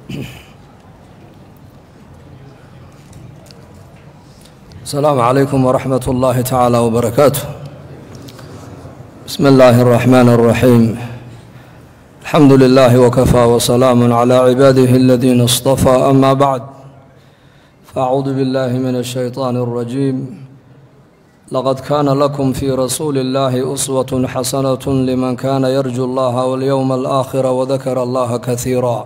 السلام عليكم ورحمة الله تعالى وبركاته بسم الله الرحمن الرحيم الحمد لله وكفى وسلام على عباده الذين اصطفى أما بعد فأعوذ بالله من الشيطان الرجيم لقد كان لكم في رسول الله أسوة حسنة لمن كان يرجو الله واليوم الآخر وذكر الله كثيرا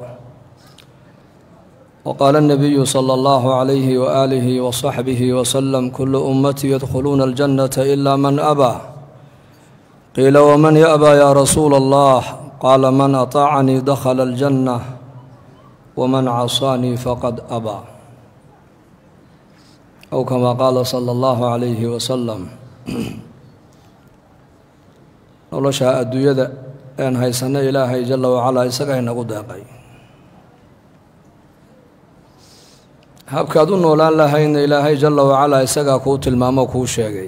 وقال النبي صلى الله عليه وآله وصحبه وسلم كل أمتي يدخلون الجنة إلا من أبى قيل ومن يأبى يا رسول الله قال من أطاعني دخل الجنة ومن عصاني فقد أبى أو كما قال صلى الله عليه وسلم nolosha adduunyada een haysanno ilaahay jalla wacalaa isaga inagu deeqay habkaad u noolaan lahaydna ilaahay jalla wacalaa isagaa kuu tilmaamo kuu sheegay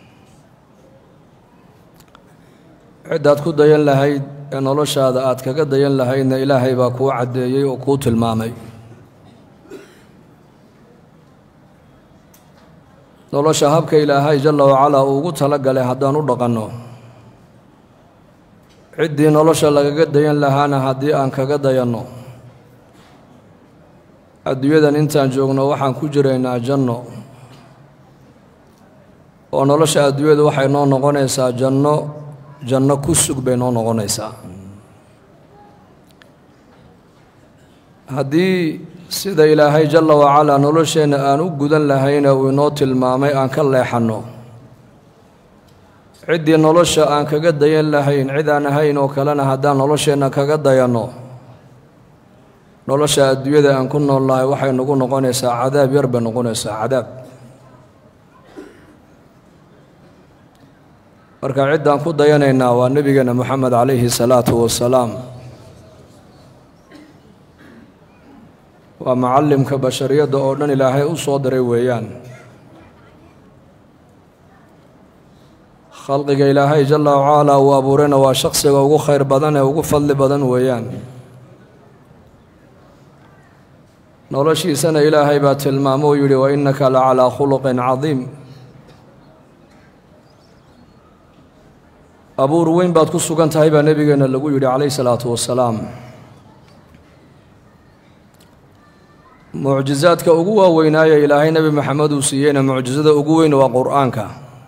ciddaad ku dayan lahayd ee noloshaada aad kaga dayan lahaydna ilaahay baa kuu caddeeyey oo kuu tilmaamay nolosha habka ilaahay jalla wacalaa uu ugu tala galay haddaan u dhaqanno ciddii nolosha lagaga dayan lahaana haddii aan kaga dayanno adduunyadan intaan joogno waxaan ku jiraynaa janno oo nolosha adduunyadu waxay noo noqonaysaa janno janno ku sug bay noo noqonaysaa haddii sida ilaahay jalla wacalaa nolosheenna aan u gudan lahayna uu inoo tilmaamay aan ka leexanno ciddii nolosha aan kaga dayan lahayn cid aan ahayn oo kalena haddaan nolosheenna kaga dayanno nolosha adduunyada aan ku nool nahay waxay nagu noqonaysaa cadaab yar bay noqonaysaa cadaab marka ciddaan ku dayanaynaa waa nebigeena moxamed calayhi salaatu wasalaam waa macallimka bashariyadda oo dhan ilaahay u soo diray weeyaan khalqiga ilaahay jalla wacalaa uu abuurayna waa shaqsiga ugu khayr badan ee ugu fadli badan weeyaan noloshiisana ilaahay baa tilmaamo uu yidhi wa innaka la calaa khuluqin cadiim abuur weyn baad ku sugan tahay baa nebigeenna lagu yidhi calayhi salaatu wasalaam mucjizaadka ugu waaweynaaye ilaahay nebi maxamed uu siiyeyna mucjisada ugu weyn waa qur-aanka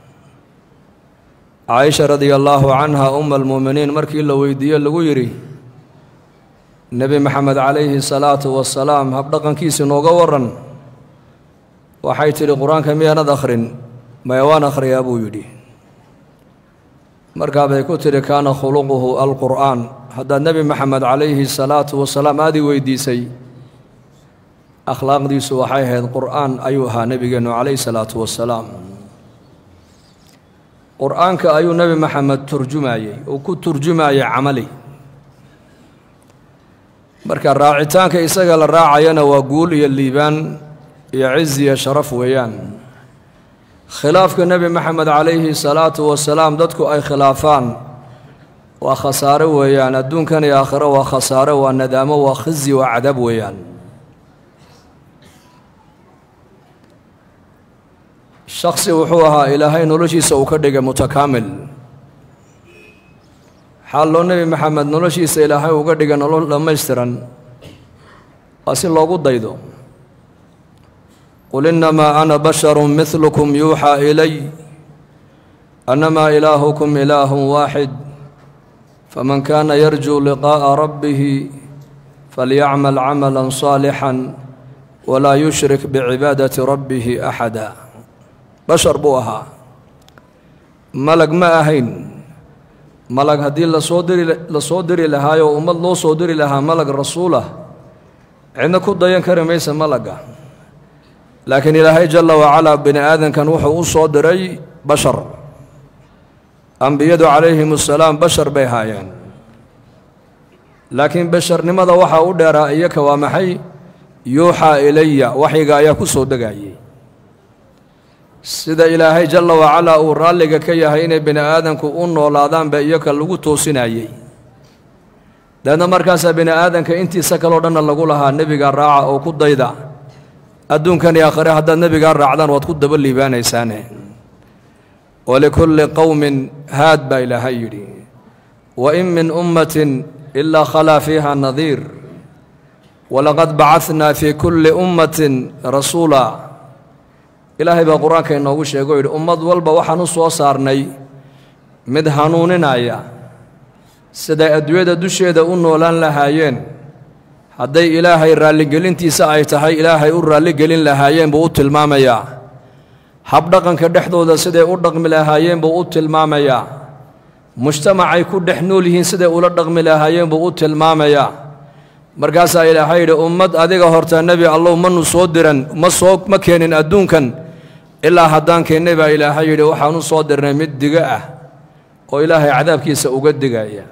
caaisha radia allaahu canha uma almuuminiin markii la weydiiye lagu yidhi nebi maxamed calayhi salaatu wasalaam habdhaqankiisi nooga waran waxay tidhi qur-aanka miyaanad akhrin maya waan akhriyaa buu yidhi markaa bay ku tidhi kaana khuluquhu alqur'aan haddaad nebi maxamed calayhi salaatu wasalaam aad ii weydiisay akhlaaqdiisu waxay ahayd qur'aan ayuu ahaa nebigeennu calayhi salaatu wasalaam qur-aanka ayuu nebi maxamed turjumayey uu ku turjumayay camali marka raacitaanka isaga la raacayana waa guul iyo liibaan iyo ciz iyo sharaf weeyaan khilaafka nebi maxamed calayhi salaatu wasalaam dadku ay khilaafaan waa khasaare weeyaan adduunkan iyo aakhiro waa khasaare waa nadaamo waa khizi waa cadab weeyaan shaksi wuxuu ahaa ilaahay noloshiisa uu ka dhigay mutakaamil xaal loo nebi maxamed noloshiisa ilaahay uga dhigay nolol dhammaystiran waa si loogu daydo qul innamaa ana basharun midlukum yuuxaa ilay annamaa ilaahukum ilaahun waaxid faman kaana yarjuu liqaa'a rabbihi falyacmal camalan saalixan walaa yushrik bicibaadati rabbihi axada bashar buu ahaa malag ma ahayn malag haddii lasoo diri la soo diri lahaayoo ummad loo soo diri lahaa malag rasuulah cidna ku dayan kari maysa malagga laakiin ilaahay jalla wacalaa bini aadankan wuxuu u soo diray bashar ambiyadu calayhim assalaam bashar bay haayeen laakiin basharnimada waxaa u dheeraa iyaka waa maxay yuuxaa ilaya waxyiga ayaa ku soo degayay sida ilaahay jalla wacalaa uu raalliga ka yahay inay bini aadanku u noolaadaanba iyaka lagu toosinayey deedna markaasaa bini aadanka intiisa kaloo dhanna lagu lahaa nebigaa raaca oo ku dayda adduunkan iyo aakhire haddaad nebigaa raacdaan waad ku daba liibaanaysaane walikulli qowmin haad baa ilaahay yidhi wa in min ummatin ilaa khalaa fiiha nadiir walaqad bacadnaa fii kulli ummatin rasuula ilaahay baa qur-aanka inoogu sheego o yidhi ummad walba waxaan u soo saarnay mid hanuuninaya siday adduunyada dusheeda u noolaan lahaayeen hadday ilaahay raalligelintiisa ay tahay ilaahay u raalligelin lahaayeen buu u tilmaamayaa habdhaqanka dhexdooda siday u dhaqmi lahaayeen buu u tilmaamayaa mujtamacay ku dhex nool yihiin siday ula dhaqmi lahaayeen buu u tilmaamayaa markaasaa ilaahay yidhi ummad adiga horta nebi allow manu soo diran ma soo ma keenin adduunkan ilaa haddaan keennay baa ilaahay yidhi waxaan u soo dirnay mid diga ah oo ilaahay cadaabkiisa uga digaya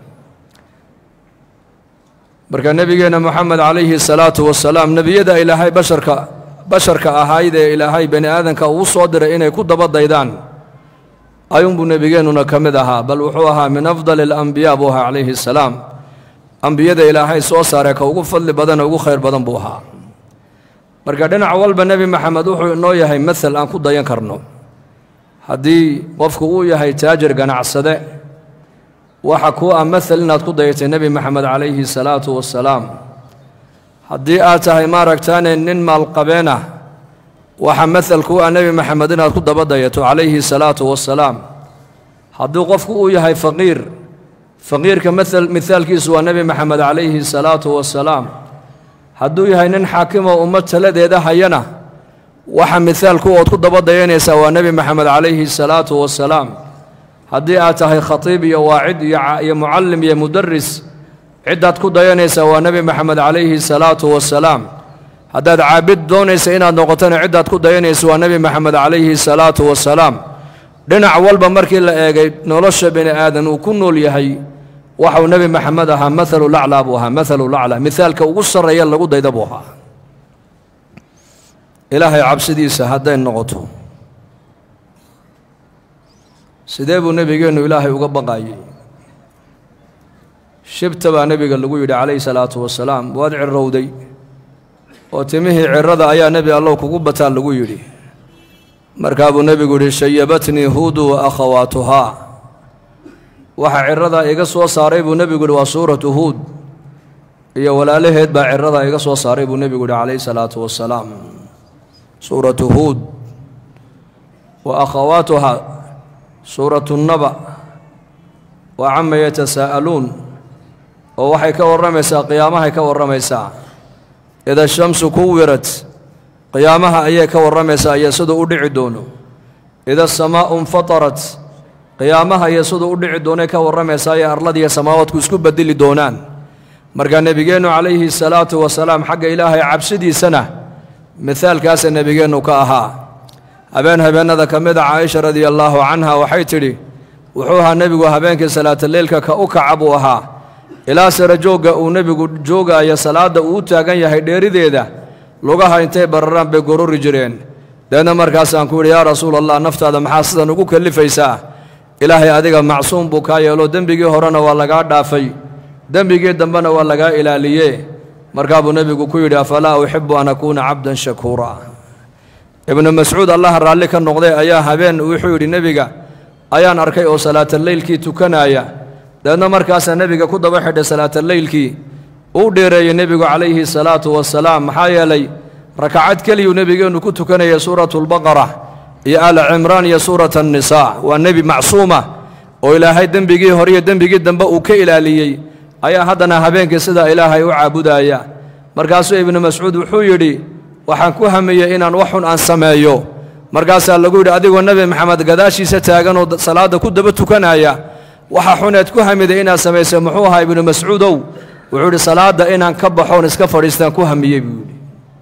marka nebigeenna moxamed calayhi salaatu wasalaam nebiyada ilaahay basharka basharka ahayd ee ilaahay bani aadanka uu soo diray inay ku daba daydaan ayuunbuu nebigeennuna ka mid ahaa bal wuxuu ahaa min afdali alambiyaa buu ahaa calayhi salaam ambiyada ilaahay soo saaree ka ugu fadli badanee ugu khayr badan buu ahaa marka dhinac walba nebi maxamed wuxuu inoo yahay masal aan ku dayan karno haddii qofku uu yahay taajir ganacsade waxa kuu ah masal inaad ku dayatay nebi maxamed calayhi salaatu wasalaam haddii aad tahay maaragtaane nin maalqabeen ah waxa masal kuu ah nebi maxamed inaad ku daba dayato calayhi salaatu wasalaam haddii qofku uu yahay faqiir faqiirka maal mihaalkiisu waa nebi maxamed calayhi salaatu wasalaam hadduu yahay nin xaakimoo ummad taladeeda hayana waxa mihaalku ood ku daba dayanaysaa waa nebi maxamed calayhi salaatu wasalaam haddii aad tahay khatiib iyo waacid iyo mucallim iyo mudaris ciddaad ku dayanaysaa waa nebi maxamed calayhi salaatu wasalaam haddaad caabid doonaysa inaad noqotona ciddaad ku dayanaysa waa nebi maxamed calayhi salaatu wasalaam dhinac walba markii la eegay nolosha bini aadan uu ku nool yahay waxau nebi maxamed ahaa maalu laclaa buu ahaa maalu laclaa mihaalka ugu sarreeya lagu dayda buu ahaa ilaahay cabsidiisa hadday noqoto sidee buu nebigeennu ilaahay uga baqayey shibta baa nebiga lagu yidhi calayhi salaatu wasalaam waad cirowday oo timihii cirada ayaa nebi allow kugu bataa lagu yidhi markaa buu nebigu yidhi shayabatnii huudu wa akhawaatuhaa waxa ciradaa iga soo saaray buu nebigu yidhi waa suuratu huud iyo walaalaheed baa ciradaa iga soo saaray buu nebigu yidhi calayhi salaatu wasalaam suuratu huud wa akhawaatuhaa suuratu naba wa cama yatasaa'aluun oo waxay ka warramaysaa qiyaamahay ka warramaysaa ida shamsu kuwirat qiyaamaha ayay ka warramaysaa iyo siduu u dhici doono ida asamaa'u infatarat qiyaamaha iyo siduu u dhici doonay ka warramaysaa iyo arladiiyo samaawaadku isku bedeli doonaan markaa nebigeennu calayhi salaatu wasalaam xagga ilaahay cabsidiisana mihaalkaasa nebigeennu ka ahaa habeen habeennada ka mid a caaisha radia allaahu canha waxay tidhi wuxuu ahaa nebigu habeenkii salaataleylka ka u kaca buu ahaa ilaa sare joogga uu nebigu joogaayo salaadda uu u taagan yahay dheerideeda lugaha intay bararaan bay gorori jireen deedna markaasaan ku yidhi yaa rasuul allah naftaada maxaa sidan ugu kellifaysaa ilaahay adiga macsuum buu kaa yeelo dembigii horena waa lagaa dhaafay dembigii dambena waa lagaa ilaaliye markaa buu nebigu ku yidhi afalaa uxibu an akuuna cabdan shakuura ibnu mascuud allaha raalli ka noqday ayaa habeen wuxuu yidhi nebiga ayaan arkay oo salaataleylkii tukanaya deedna markaasaa nebiga ku daba xidhay salaataleylkii uu dheereeyey nebigu calayhi salaatu wasalaam maxaa yeelay rakacad keliyuu nebigeennu ku tukanaya suuratulbaqara iyo aala cimraan iyo suurat annisaa waa nebi macsuuma oo ilaahay dembigii hore iyo dembigii dambe uu ka ilaaliyey ayaa haddana habeenkii sidaa ilaahay u caabudaya markaasuu ibnu mascuud wuxuu yidhi waxaan ku hamiyey inaan wax xun aan sameeyo markaasaa lagu yidhi adigoo nebi maxamed gadaashiisa taaganoo salaadda ku daba tukanaya waxa xuneed ku hamiday inaad samaysay muxuu ahaa ibnu mascuudow wuxuu yidhi salaadda inaan ka baxoon iska fadhiistaan ku hamiyey buu yidhi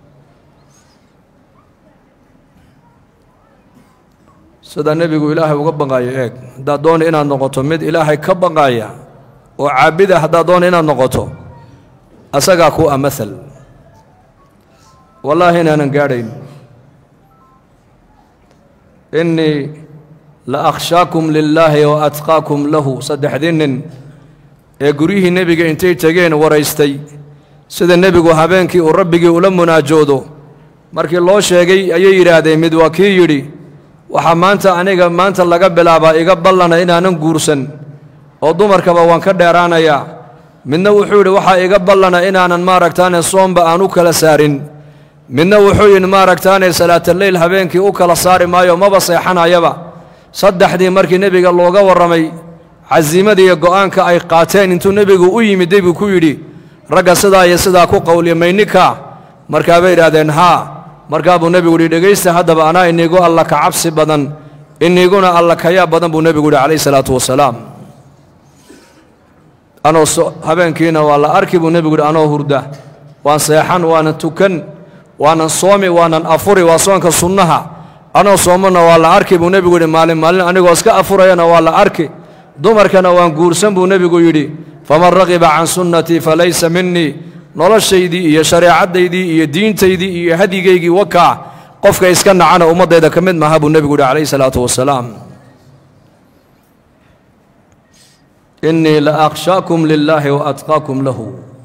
sida nebigu ilaahay uga baqaayo eeg haddaad doona inaad noqoto mid ilaahay ka baqaaya oo caabida haddaad doona inaad noqoto asagaa ku a maal wallaahi inaanan gaadhayn innii la akhshaakum lilaahi wa atqaakum lahu saddexdii nin ee guryihii nebiga intay tegeen waraystay sida nebigu habeenkii uu rabbigii ula munaajoodo markii loo sheegay ayay yidhaahdeen mid waa kii yidhi waxaa maanta aniga maanta laga bilaabaa iga ballana inaanan guursan oo dumarkaba waan ka dheeraanayaa midna wuxuu yidhi waxaa iga ballana inaanan maaragtaane soomba aan u kala saarin midna wuxuu yidhi maaragtaane salaataleyl habeenkii u kala saari maayo maba seexanayaba saddexdii markii nebiga looga warramay casiimadii iyo go'aanka ay qaateen intuu nebigu u yimiday buu ku yidhi ragga sidaa iyo sidaa ku qowliya maynika markaa bay idhaahdeen haa markaa buu nebigu yidhi dhegaysta haddaba anaa iniigu alla ka cabsi badan iniiguna alla kayaa badan buu nebigu yidhi calayhi salaatu wasalaam anoo habeenkiina waa la arki buu nebigu yidhi anoo hurda waan seexan waanan tukan waanan soomi waanan afuri waa soonka sunnaha anoo soomana waa la arki buu nebigu yidhi maalin maalin anigoo iska afurayana waa la arki dumarkana waan guursan buu nebigu yidhi faman raqiba can sunnatii falaysa minii noloshaydii iyo shareecaddaydii iyo diintaydii iyo hadyigaygii wakaa qofka iska nacana ummaddayda ka mid maaha buu nebigu yidhi calayhi salaatu wasalaam innii la akhshaakum lilaahi wa atqaakum lahu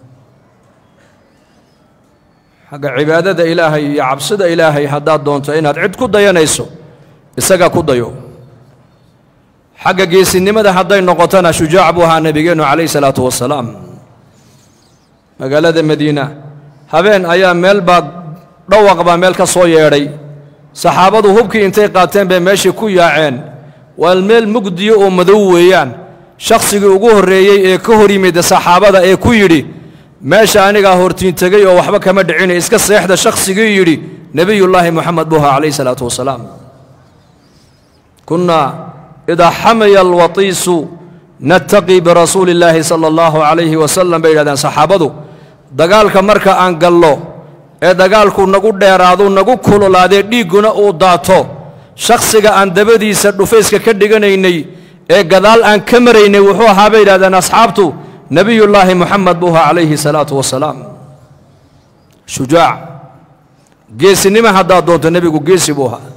xagga cibaadada ilaahay iyo cabsida ilaahay haddaad doonto inaad cid ku dayanayso isaga ku dayo xagga geesinimada hadday noqotona shujaac buu ahaa nebigeennu calayhi salaatu wasalaam magaalada madiina habeen ayaa meel baa dhawaq baa meel ka soo yeedhay saxaabadu hubkii intay qaateen bay meeshii ku yaaceen waa meel mugdiyo oo madow weeyaan shakhsigii ugu horreeyey ee ka hor yimid saxaabada ee ku yidhi meesha anigaa hortiin tegey oo waxba kama dhicina iska seexda shakhsigii yidhi nebiyullaahi moxamed buu ahaa calayhi salaatu wasalaam kunnaa idaa xamaya alwatiisu nattaqii birasuuli illaahi sala allahu calayhi wasalam bay yidhahdeen saxaabadu dagaalka marka aan gallo ee dagaalku nagu dheeraadu nagu kululaadee dhiigguna uu daato shakhsiga aan dabadiisa dhufayska ka dhiganaynay ee gadaal aan ka maraynay wuxuu ahaa bay yidhahdeen asxaabtu nebiyullaahi moxamed buu ahaa calayhi salaatu wasalaam shujaac geesinimo haddaad doonto nebigu geesi buu ahaa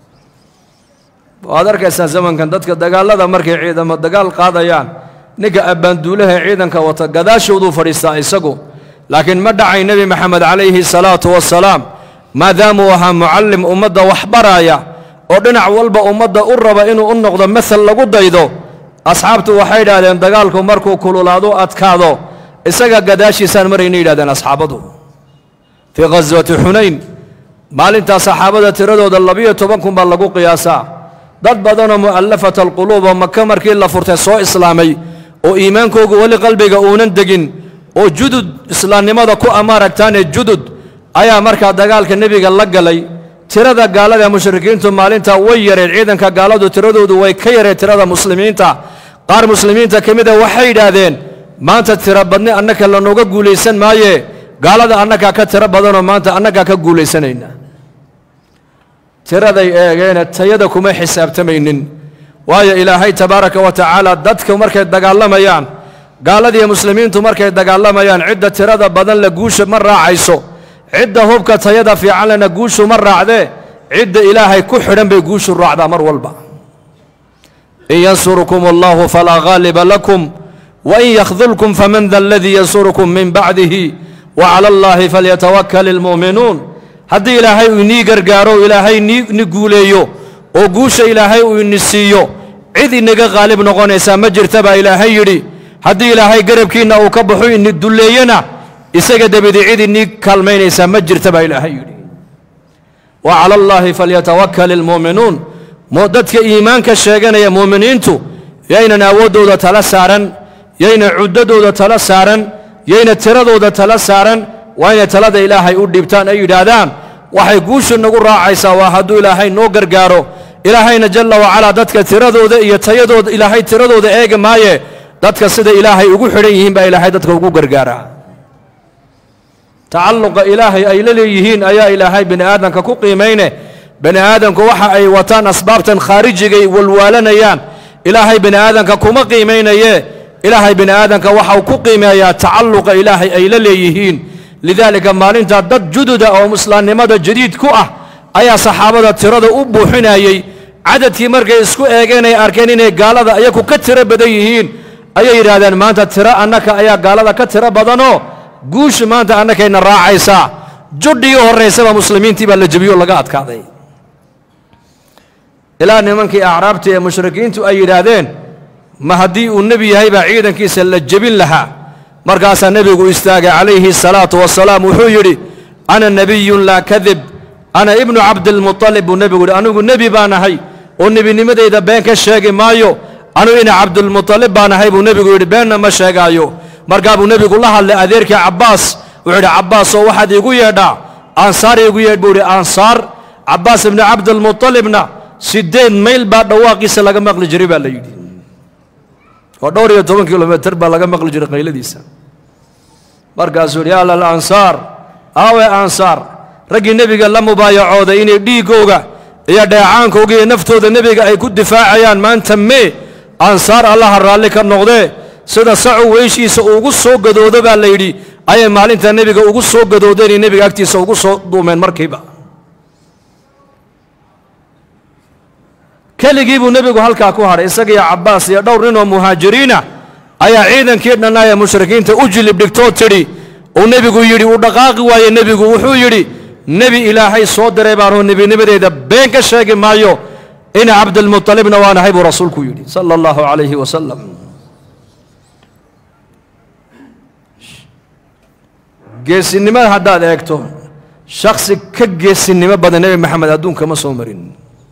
waad arkaysaa zamankan dadka dagaallada markay ciidamo dagaal qaadayaan ninka abbaanduulaha ciidanka wata gadaashooduu fadhiistaa isagu laakiin ma dhacay nebi maxamed calayhi salaatu wasalaam maadaamuu ahaa mucallim ummadda wax baraaya oo dhinac walba ummadda u raba inuu u noqdo masal lagu daydo asxaabtu waxay idhaahdeen dagaalku markuu kululaadu adkaado isaga gadaashiisaan marayna yidhahdeen asxaabadu fii khaswati xunayn maalintaa saxaabada tiradooda labiyo toban kun baa lagu qiyaasaa dad badanoo mu'allafata alquluub oo maka markii la furtay soo islaamay oo iimaankoogu weli qalbiga uunan degin oo judud islaamnimada ku amaaragtaane judud ayaa markaa dagaalka nebiga la galay tirada gaalada ee mushrikiintu maalintaa way yareen ciidanka gaaladu tiradoodu way ka yareen tirada muslimiinta qaar muslimiinta ka mida waxay yidhaahdeen maanta tiro badni annaka lanooga guulaysan maaye gaalada annagaa ka tiro badanoo maanta annagaa ka guulaysanayna tiraday eegeene tayada kuma xisaabtamaynin waayo ilaahay tabaaraka wa tacaala dadka markay dagaalamayaan gaaladiiyo muslimiintu markay dagaalamayaan cidda tirada badan la guusha ma raacayso cidda hubka tayada fiican lena guushu ma raacdee cidda ilaahay ku xidhan bay guushu raacdaa mar walba in yansurkum allahu falaa ghaaliba lakum wain yakhdulkum faman da aladii yansurukum min bacdihi wa cala allaahi falyatawakal ilmu'minuun haddii ilaahay uu inii gargaaro ilaahay ni guuleeyo oo guusha ilaahay uu ini siiyo cid inaga qaalib noqonaysaa ma jirta baa ilaahay yidhi haddii ilaahay garabkiinna uu ka baxo ini dulleeyana isaga debadi cid inii kaalmaynaysaa ma jirta baa ilaahay yidhi wa cala allaahi falyatawakal ilmu'minuun dadka iimaanka sheeganaya mu'miniintu yaynan awooddooda tala saaran yayna cuddadooda tala saaran yayna tiradooda tala saaran waa inay talada ilaahay u dhiibtaan ay yidhaahdaan waxay guusha nagu raacaysaa waa hadduu ilaahay noo gargaaro ilaahayna jalla wacalaa dadka tiradooda iyo tayadooda ilaahay tiradooda eegi maaye dadka sida ilaahay ugu xidhan yihiin baa ilaahay dadka ugu gargaaraa tacalluqa ilaahay ay la leeyihiin ayaa ilaahay bini aadamka ku qiimayne bini aadamku waxa ay wataan asbaabtan khaarijigay walwaalanayaan ilaahay bini aadamka kuma qiimaynaye ilaahay bini aadamka waxau ku qiimeeyaa tacalluqa ilaahay ay la leeyihiin lidaalika maalintaa dad jududa oo islaamnimada jadiid ku ah ayaa saxaabada tirada u buuxinayey cadadkii markay isku eegeen ay arkeen inay gaalada iyaku ka tiro badan yihiin ayay yidhaahdeen maanta tiro annaka ayaa gaalada ka tiro badanoo guusha maanta annakayna raacaysaa judhii horraysaba muslimiintii baa la jebiyo laga adkaaday ilaa nimankii acraabta ee mushrikiintu ay yidhaahdeen ma haddii uu nebi yahay baa ciidankiisa la jebin lahaa markaasaa nebigu istaagay calayhi salaatu wasalaam wuxuu yidhi ana nebiyun laa kadib ana ibnu cabdilmuطalib buu nebigu yidhi anigu nebi baan ahay oo nebinimadayda been ka sheegi maayo anugu ina cabdilmuطalib baan ahay buu nebigu yidhi beenna ma sheegaayo markaa buu nebigu la hadlay adeerkii cabbaas wuxuu yidhi cabbaasoo waxaad iigu yeedhaa aansaar iigu yeedh buu yidhi aansaar cabbaas ibnu cabdilmuطalibna siddeed mayl baa dhawaaqiisa laga maqli jiray baa la yidhi oo dhowr iyo toban kilomitr baa laga maqli jiray qayladiisa markaasuu yidhi yaa lal ansaar aawe ansaar raggii nebiga la mubaayacooday inay dhiiggooga iyo dheecaankooga iyo naftooda nebiga ay ku difaacayaan maanta mee ansaar allaha raalli ka noqdee sida sacu weyshiisa ugu soo gadoodo baa la yidhi ayay maalinta nebiga ugu soo gadoodeen iyo nebiga agtiisa ugu soo duumeen markiiba keligii buu nebigu halkaa ku hadhay isagiiyo cabbaas iyo dhowr nin oo muhaajiriina ayaa ciidankii dhannaa ee mushrikiinta u jilib dhigtoo tidhi uu nebigu yidhi uu dhaqaaqi waaye nebigu wuxuu yidhi nebi ilaahay soo diray baanuu nebinimadeeda been ka sheegi maayo ina cabdilmuطalibna waan ahay buu rasuulku yidhi sala allahu calayhi wasalam geesinimada haddaad eegto shaksi ka geesinimo badan nebi maxamed adduunka ma soo marin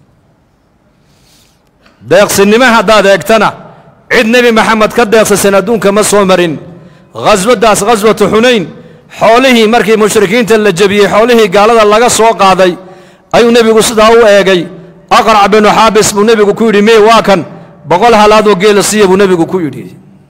deeqsinimo haddaad eegtana cid nebi maxamed ka deeqsasan adduunka ma soo marin khaswaddaas khaswatu xunayn xoolihii markii mushrikiinta la jebiyey xoolihii gaalada laga soo qaaday ayuu nebigu sidaa u eegay aqrac binu xaabis buu nebigu ku yidhi mee waa kan boqol halaadoo geela siiya buu nebigu ku yidhi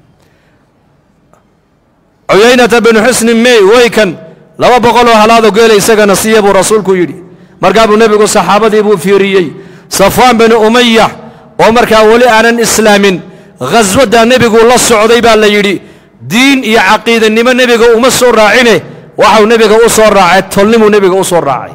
cuyaynata binu xusnin mey way kan laba boqoloo halaadoo geela isagana siiya buu rasuulku yidhi markaa buu nebigu saxaabadii buu fiiriyey safwaan binu umaya oo markaa weli aanan islaamin khaswaddaa nebigu la socday baa la yidhi diin iyo caqiidanimo nebiga uma soo raacine waxau nebiga u soo raacay tolnimuu nebiga u soo raacay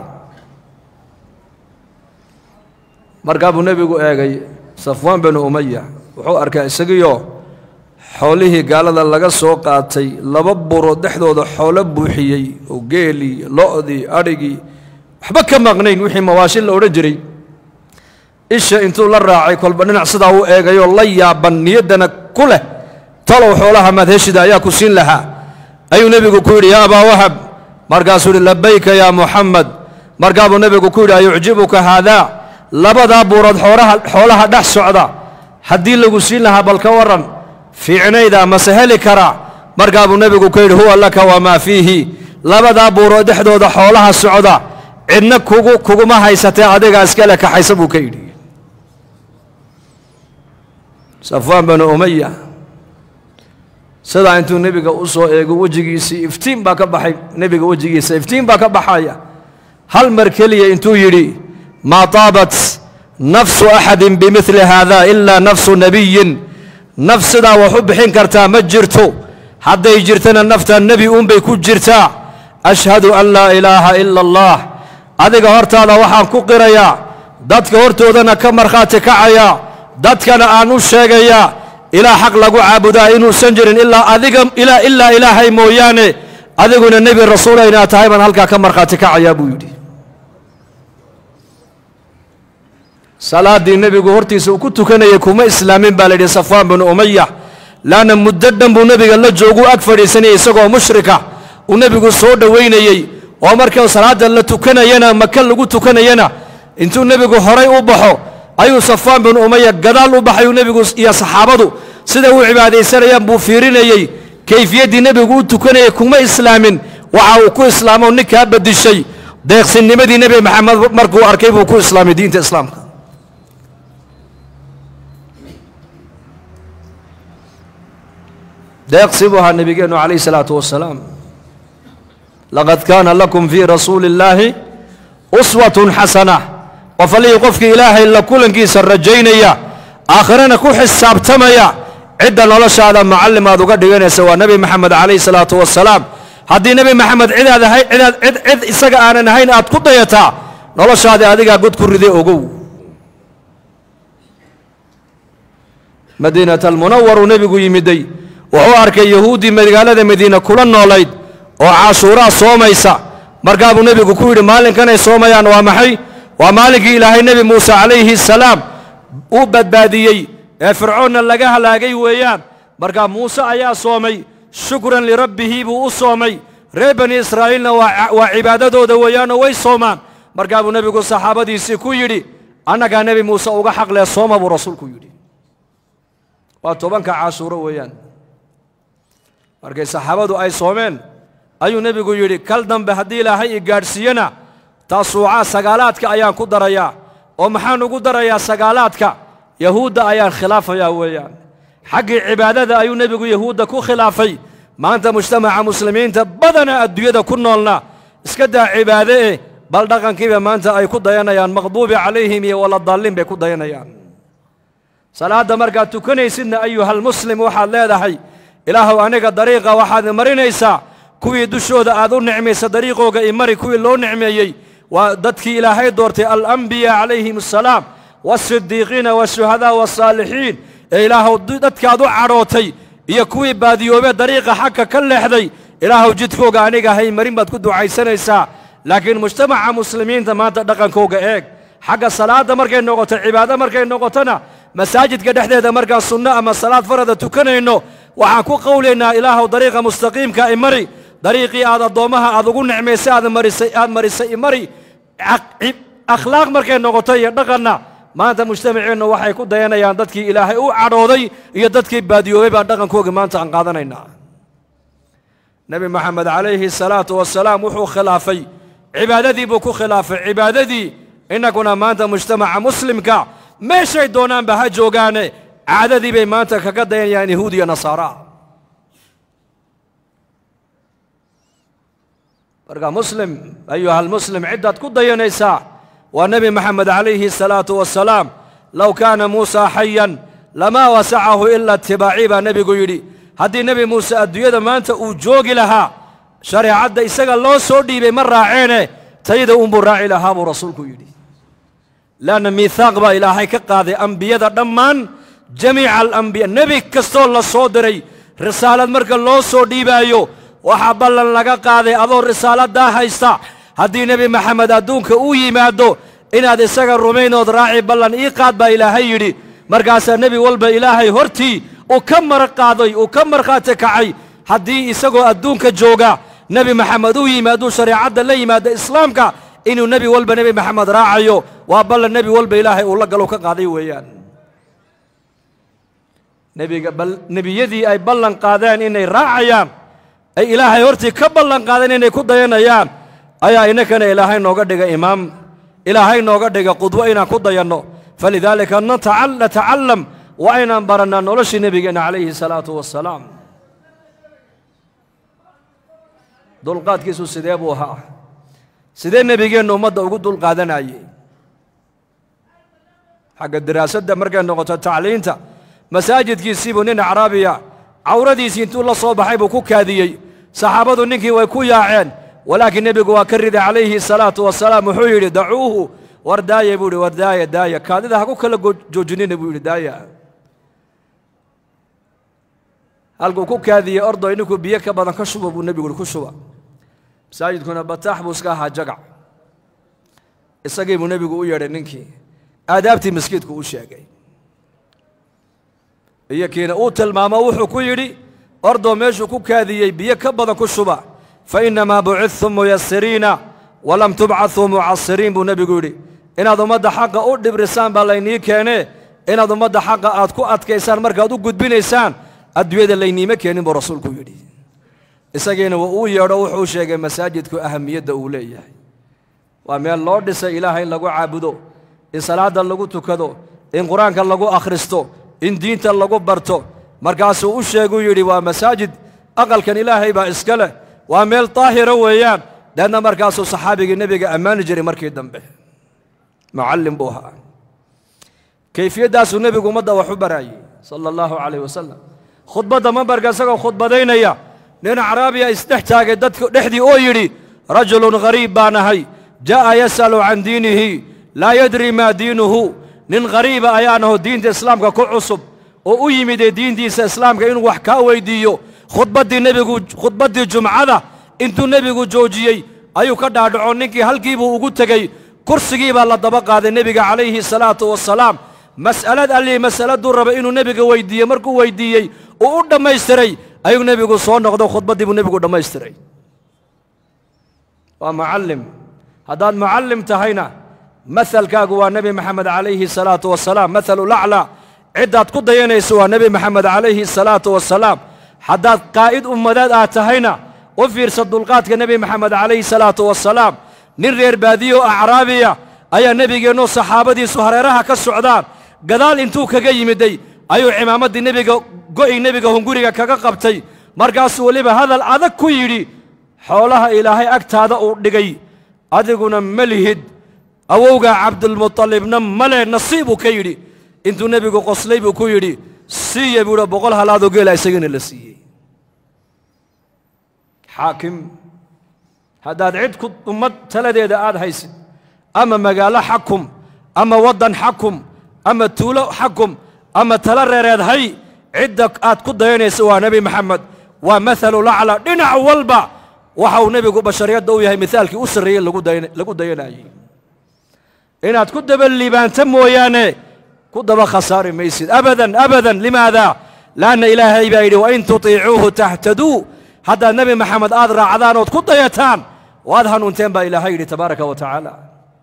markaa buu nebigu eegay safwaan binu umaya wuxuu arkaa isagiioo xoolihii gaalada laga soo qaatay laba buro dhexdooda xoolo buuxiyey oo geelii lo'dii adhigii waxba ka maqnayn wixii mawaashin la odhan jiray isha intuu la raacay kolba dhinac sidaa u eegayoo la yaaban niyaddana ku leh talow xoolaha madheshida ayaa ku siin lahaa ayuu nebigu ku yidhi yaa abaa wahab markaasuu yidhi labayka yaa muxamed markaa buu nebigu ku yidhi ayucjibuka haadaa labadaa buurood xoolaha xoolaha dhex socda haddii lagu siin lahaa bal ka warran fiicnayda mase heli karaa markaa buu nebigu ku yidhi huwa laka wamaa fiihi labadaa buurood dhexdooda xoolaha socda cidna kugu kuguma haysatee adigaa iskale kaxaysa buu ka yidhi safwaan binu umaya sidaa intuu nebiga u soo eego wejigiisii iftiin baa ka baxay nebiga wejigiisa iftiin baa ka baxaya hal mar keliya intuu yidhi maa taabat nafsu axadin bimidli haada ilaa nafsu nebiyin naf sidaa wax u bixin kartaa ma jirto hadday jirtana nafta nebi uunbay ku jirtaa ashhadu an laa ilaaha ila allah adiga hortaada waxaan ku qirayaa dadka hortoodana ka markhaati kacayaa dadkana aan u sheegayaa ilaa xaq lagu caabudaa inuusan jirin ilaa adiga ilaa ilaa ilaahay mooyaane adiguna nebi rasuula inaad tahay baan halkaa ka markhaati kacayaa buu yidhi salaaddii nebigu hortiisa uu ku tukanayay kuma islaamin baa la yidhi safwaan binu umaya laanna muddo dhan buu nebiga la jooguu ag fadhiisanayay isagoo mushrika uu nebigu soo dhowaynayey oo markii salaadda la tukanayana maka lagu tukanayana intuu nebigu horay u baxo ayuu safwaan binu umaya gadaal u baxayuu nebigu iyo saxaabadu siday u cibaadaysanayaan buu fiirinayey kayfiyaddii nebigu u tukanayay kuma islaamin waxa uu ku islaamo ninkaa bedishay deeqsinnimadii nebi maxamed markuu arkay buu ku islaamay diinta islaamka deeqsi buu ahaa nebigeennu calayh isalaatu wasalaam laqad kaana lakum fii rasuuli illaahi uswatun xasana qof allihii qofkii ilaahay la kulankiisa rajaynaya aakhirana ku xisaabtamaya cidda noloshaada macallim aad uga dhiganaysa waa nebi maxamed calayh salaatu wasalaam haddii nebi maxamed cidaad ahay cidaad cid cid isaga aanan ahayn aad ku dayataa noloshaadii adigaa god ku riday ogow madiinata almunawaruu nebigu yimiday wuxuu arkay yahuuddii magaalada madiina kula noolayd oo cashuuraa soomaysa markaa buu nebigu ku yidhi maalinkanay soomayaan waa maxay waa maalinkii ilaahay nebi muuse calayhi salaam uu badbaadiyey ee fircoonna laga halaagay weeyaan markaa muuse ayaa soomay shukran lirabbihi buu u soomay reer bani israa'iilna waa cibaadadooda weeyaanoo way soomaan markaa buu nebigu saxaabadiisii ku yidhi annagaa nebi muuse uga xaqlee sooma buu rasuulku yidhi waa tobanka cashuuro weeyaan markay saxaabadu ay soomeen ayuu nebigu yidhi kal dambe haddii ilaahay i gaadhsiiyena taasuucaa sagaalaadka ayaan ku darayaa oo maxaan ugu darayaa sagaalaadka yahuudda ayaan khilaafayaa weeyaan xaggii cibaadada ayuu nebigu yahuudda ku khilaafay maanta mujtamaca muslimiinta badana adduunyada ku noolna iska daa cibaade eh bal dhaqankiiba maanta ay ku dayanayaan maqduubi calayhim iyo waladaalliin bay ku dayanayaan salaadda markaad tukanaysidna ayuhalmuslim waxaad leedahay ilaahuw aniga dariiqa waxaad marinaysaa kuwii dushooda aad u nicmaysa dariiqooga imari kuwii loo nicmeeyey waa dadkii ilaahay doortay alambiyaa calayhim assalaam waasidiiqiina waashuhadaa waasaalixiin ee ilaahuw dadkaad u cadhootay iyo kuwii baadiyoobee dariiqa xagka ka leexday ilaahuw jidkooga aniga hay marin baad ku ducaysanaysaa laakiin mujtamaca muslimiinta maanta dhaqankooga eeg xagga salaadda markay noqoto cibaado markay noqotona masaajidka dhexdeeda markaan sunno ama salaad farada tukanayno waxaan ku qowlaynaa ilaahuw dariiqa mustaqiimka imari dariiqii aad addoommaha aad ugu nicmaysay aad marisay aad marisay imari akhlaaq markay noqoto iyo dhaqanna maanta mujtamaceennu waxay ku dayanayaan dadkii ilaahay u cadhooday iyo dadkii baadiyoobay baan dhaqankooga maanta aan qaadanaynaa nebi moxamed calayhi salaatu wasalaam wuxuu khilaafay cibaadadii buu ku khilaafay cibaadadii innaguna maanta mujtamaca muslimka meeshay doonaanba ha joogaane caadadii bay maanta kaga dayanayaan yahuud iyo nasaara marka muslim ayuhalmuslim ciddaad ku dayanaysaa waa nebi moxamed calayhi salaatu wasalaam low kaana muusa xayan lamaa wasacahu ila itibaaci baa nebigu yidhi haddii nebi muuse adduunyada maanta uu joogi lahaa shareecadda isaga loo soo dhiibay ma raaceene tayda unbuu raaci lahaa buu rasuulku yidhi leanna miihaaq baa ilaahay ka qaaday ambiyada dhammaan jamiica alambiya nebi kastoo la soo diray risaalad marka loo soo dhiibaayo waxaa ballan laga qaaday adoo risaaladdaa haysta haddii nebi maxamed adduunka uu yimaado inaad isaga rumaynood raaci ballan ii qaad baa ilaahay yidhi markaasaa nebi walba ilaahay hortii uu ka mar qaaday uu ka markhaati kacay haddii isagoo adduunka jooga nebi maxamed uu yimaaduu shareecadda la yimaado islaamka inuu nebi walba nebi maxamed raacayo waa ballan nebi walba ilaahay uu la galo ka qaaday weeyaan nebiga nebiyadii ay ballan qaadeen inay raacayaan ay ilaahay hortii ka ballan qaadeen inay ku dayanayaan ayaa innakana ilaahay nooga dhiga imaam ilaahay nooga dhiga qudwo inaan ku dayanno falidaalika natacallam waa inaan barannaa noloshii nebigeenna calayhi salaatu wassalaam dulqaadkiisu sidee buu ahaa sidee nebigeennu ummadda ugu dulqaadanayey xagga diraasadda markay noqoto tacliinta masaajidkiisiibuu nin acraabiya cawradiisii intuu la soo baxay buu ku kaadiyey saxaabadu ninkii way ku yaaceen walaakiin nebigu waa ka riday calayhi salaatu wasalaam wuxuu yidhi dacuuhu war daaya buu yidhi war daaya daaya kaadida ha ku kala joojinina buu yidhi daaya halkuu ku kaadiyey ordoy ninkuu biyo ka badan ka shuba buu nebigu yidhi ku shuba masaajidkuna bataax buu iska ahaa jagac isagii buu nebigu u yeedhay ninkii aadaabtii maskiidku u sheegay iyo kiina uu tilmaamo wuxuu ku yidhi ordoo meeshuu ku kaadiyey biyo ka badan ku shuba fa innamaa bucidtum muyasiriina walam tubcaduu mucasiriin buu nebigu yidhi inaad ummadda xaqa u dhibrisaan baa laynii keenee inaad ummadda xaqa aad ku adkaysaan markaad u gudbinaysaan adduunyada layniima keenin buu rasuulku yidhi isagiina wa uu yeedho wuxuu sheegay masaajidku ahamiyadda uu leeyahay waa meel loo dhisay ilaahay in lagu caabudo in salaadda lagu tukado in qur-aanka lagu akhristo in diinta lagu barto markaasuu u sheeguu yidhi waa masaajid aqalkan ilaahay baa iska leh waa meel daahira weeyaan deedna markaasuu saxaabigii nebiga ammaani jiray markii dambe mucallim buu ahaa kayfiyaddaasuu nebigu ummadda wax u baraayey sala allahu calayh wasalam khudbadda mambarka isagoo khudbadaynaya nin acraabiya isdhex taagay dadka dhexdii oo yidhi rajulun ghariib baan ahay jaa'a yas'alu can diinihi laa yadri maa diinuhu nin khariiba ayaan aho diinta islaamka ku cusub oo u yimidee diintiisa islaamka inuu wax kaa weyddiiyo khudbaddii nebigu khudbaddii jumcada intuu nebigu joojiyey ayuu ka dhaadhaco ninkii halkiibuu ugu tegey kursigii baa la daba qaaday nebiga calayhi salaatu wasalaam mas'alad allii mas'aladuu raba inuu nebiga weyddiiye markuu weyddiiyey uu u dhammaystiray ayuu nebigu soo noqdo khudbaddii buu nebigu dhammaystiray waa mucallim haddaad mucallim tahayna mahalkaagu waa nebi maxamed calayhi salaatu wasalaam mahalulaclaa ciddaad ku dayanayso waa nebi maxamed calayhi salaatu wasalaam haddaad qaa'id ummadeed aad tahayna u fiirsa dulqaadka nebi maxamed calayhi salaatu wasalaam nin reer baadiyo oo acraabiya ayaa nebigeennoo saxaabadiisu hareeraha ka socdaan gadaal intuu kaga yimiday ayuu cimaamaddii nebiga go'i nebiga hunguriga kaga qabtay markaasuu weliba hadal adag ku yidhi xoolaha ilaahay agtaada uu dhigay adiguna ma lihid awowgaa cabdulmutalibna male nasiibuu ka yidhi intuu nebigu qoslay buu ku yidhi siiya buuhi boqol halaadoo geela isagana la siiyey xaakim haddaad cid ku ummad taladeeda aad haysid ama magaalo xakum ama waddan xakum ama tuulo xakum ama tala reereed hay cidda aad ku dayanaysa waa nebi maxamed waa mahalulacla dhinac walba waxa uu nebigu bashariyadda u yahay mihaalkii u sarreeyey lagu dayanayey inaad ku daba liibaanta mooyaane ku daba khasaari maysid abadan abadan limaada laanna ilaahay baa yidhi wain tutiicuuhu tahtaduu haddaad nebi maxamed aad raacdaan ood ku dayataan waad hanuunteen baa ilaahay yidhi tabaaraka wa tacaala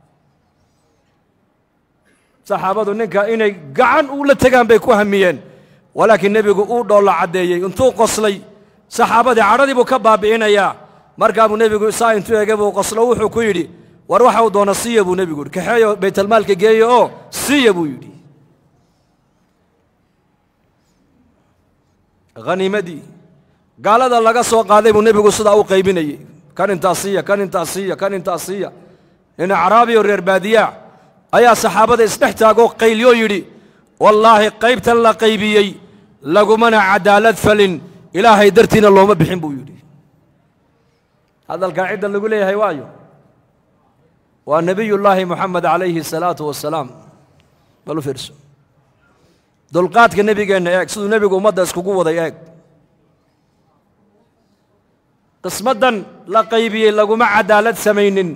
saxaabadu ninka inay gacan ula tegaan bay ku hamiyeen walaakiin nebigu uu dhoolla caddeeyey intuu qoslay saxaabadii cadhadii buu ka baabi'inayaa markaa buu nebigu saa intuu ege buu qoslo wuxuu ku yidhi war waxa uu doona siiya buu nebigu yidhi kaxeeyo baytalmaalka geeyo oo siiya buu yidhi haniimadii gaalada laga soo qaaday buu nebigu sidaa u qaybinayey kan intaa siiya kan intaa siiya kan intaa siiya nin acraabiyo reer baadiyaa ayaa saxaabada isdhex taagoo qaylyo yidhi wallaahi qaybtan la qaybiyey lagumana cadaalad falin ilaahay dartiina looma bixin buu yidhi hadalkaa cidda lagu leeyahay waayo waa nebiyullaahi moxamed calayhi salaatu wasalaam bal u fiirso dulqaadka nebigeenna eeg siduu nebigu ummadda iskugu waday eeg qismaddan la qaybiyey laguma cadaalad samaynin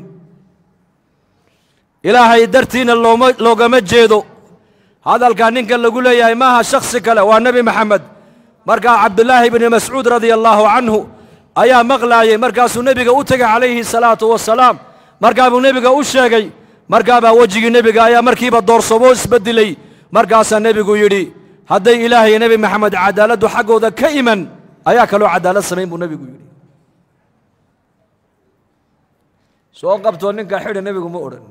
ilaahay dartiina looma loogama jeedo hadalkaa ninka lagu leeyahay maaha shakhsi kale waa nebi maxamed markaa cabdulaahi bni mascuud radia allaahu canhu ayaa maqlaayey markaasuu nebiga u tegay calayhi salaatu wasalaam markaa buu nebiga u sheegay markaabaa wejigii nebiga ayaa markiiba doorsomoo isbeddelay markaasaa nebigu yidhi hadday ilaahay nebi maxamed cadaaladdu xaggooda ka iman ayaa kaloo cadaalad samayn buu nebigu yidhi soo qabtoo ninka xidha nebigu ma odhan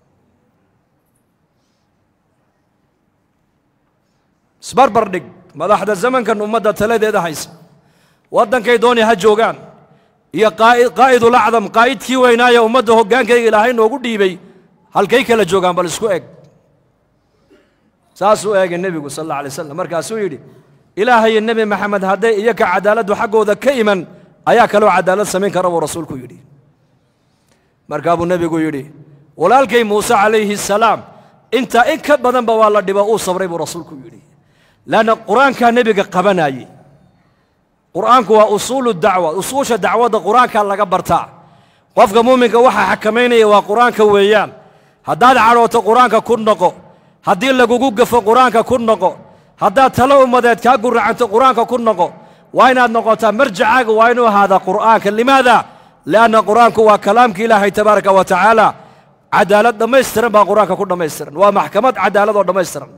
isbarbar dhig madaxda zamankan ummadda taladeeda haysa waddankay dooni ha joogaan iyo qaa'idulacdam qaa'idkii weynaaya ummadda hoggaankayga ilaahay noogu dhiibay halkay kala joogaan bal isku eg saasuu eegay nebigu sal alla alay slam markaasuu yidhi ilaahayo nebi maxamed hadday iyaka cadaaladdu xaggooda ka iman ayaa kaloo cadaalad samayn kara buu rasuulku yidhi markaa buu nebigu yidhi walaalkay muuse calayhi salaam intaa in ka badanba waa la dhibo uu sabray buu rasuulku yidhi leanna qur-aankaa nebiga qabanaayey qur'aanku waa usuulu dacwa usuusha dacwadda qur-aankaa laga bartaa qofka muuminka waxaa xakamaynaya waa qur-aanka weeyaan haddaad cadhooto qur-aanka ku noqo haddii lagugu gafo qur-aanka ku noqo haddaad talo ummadeed kaa guracanto qur-aanka ku noqo waa inaad noqotaa marjacaaga waa inuu ahaadaa qur'aanka limaada lianna qur-aanku waa kalaamka ilaahay tabaaraka wa tacaala cadaalad dhammaystiran baa qur-aanka ku dhammaystiran waa maxkamad cadaalad oo dhammaystiran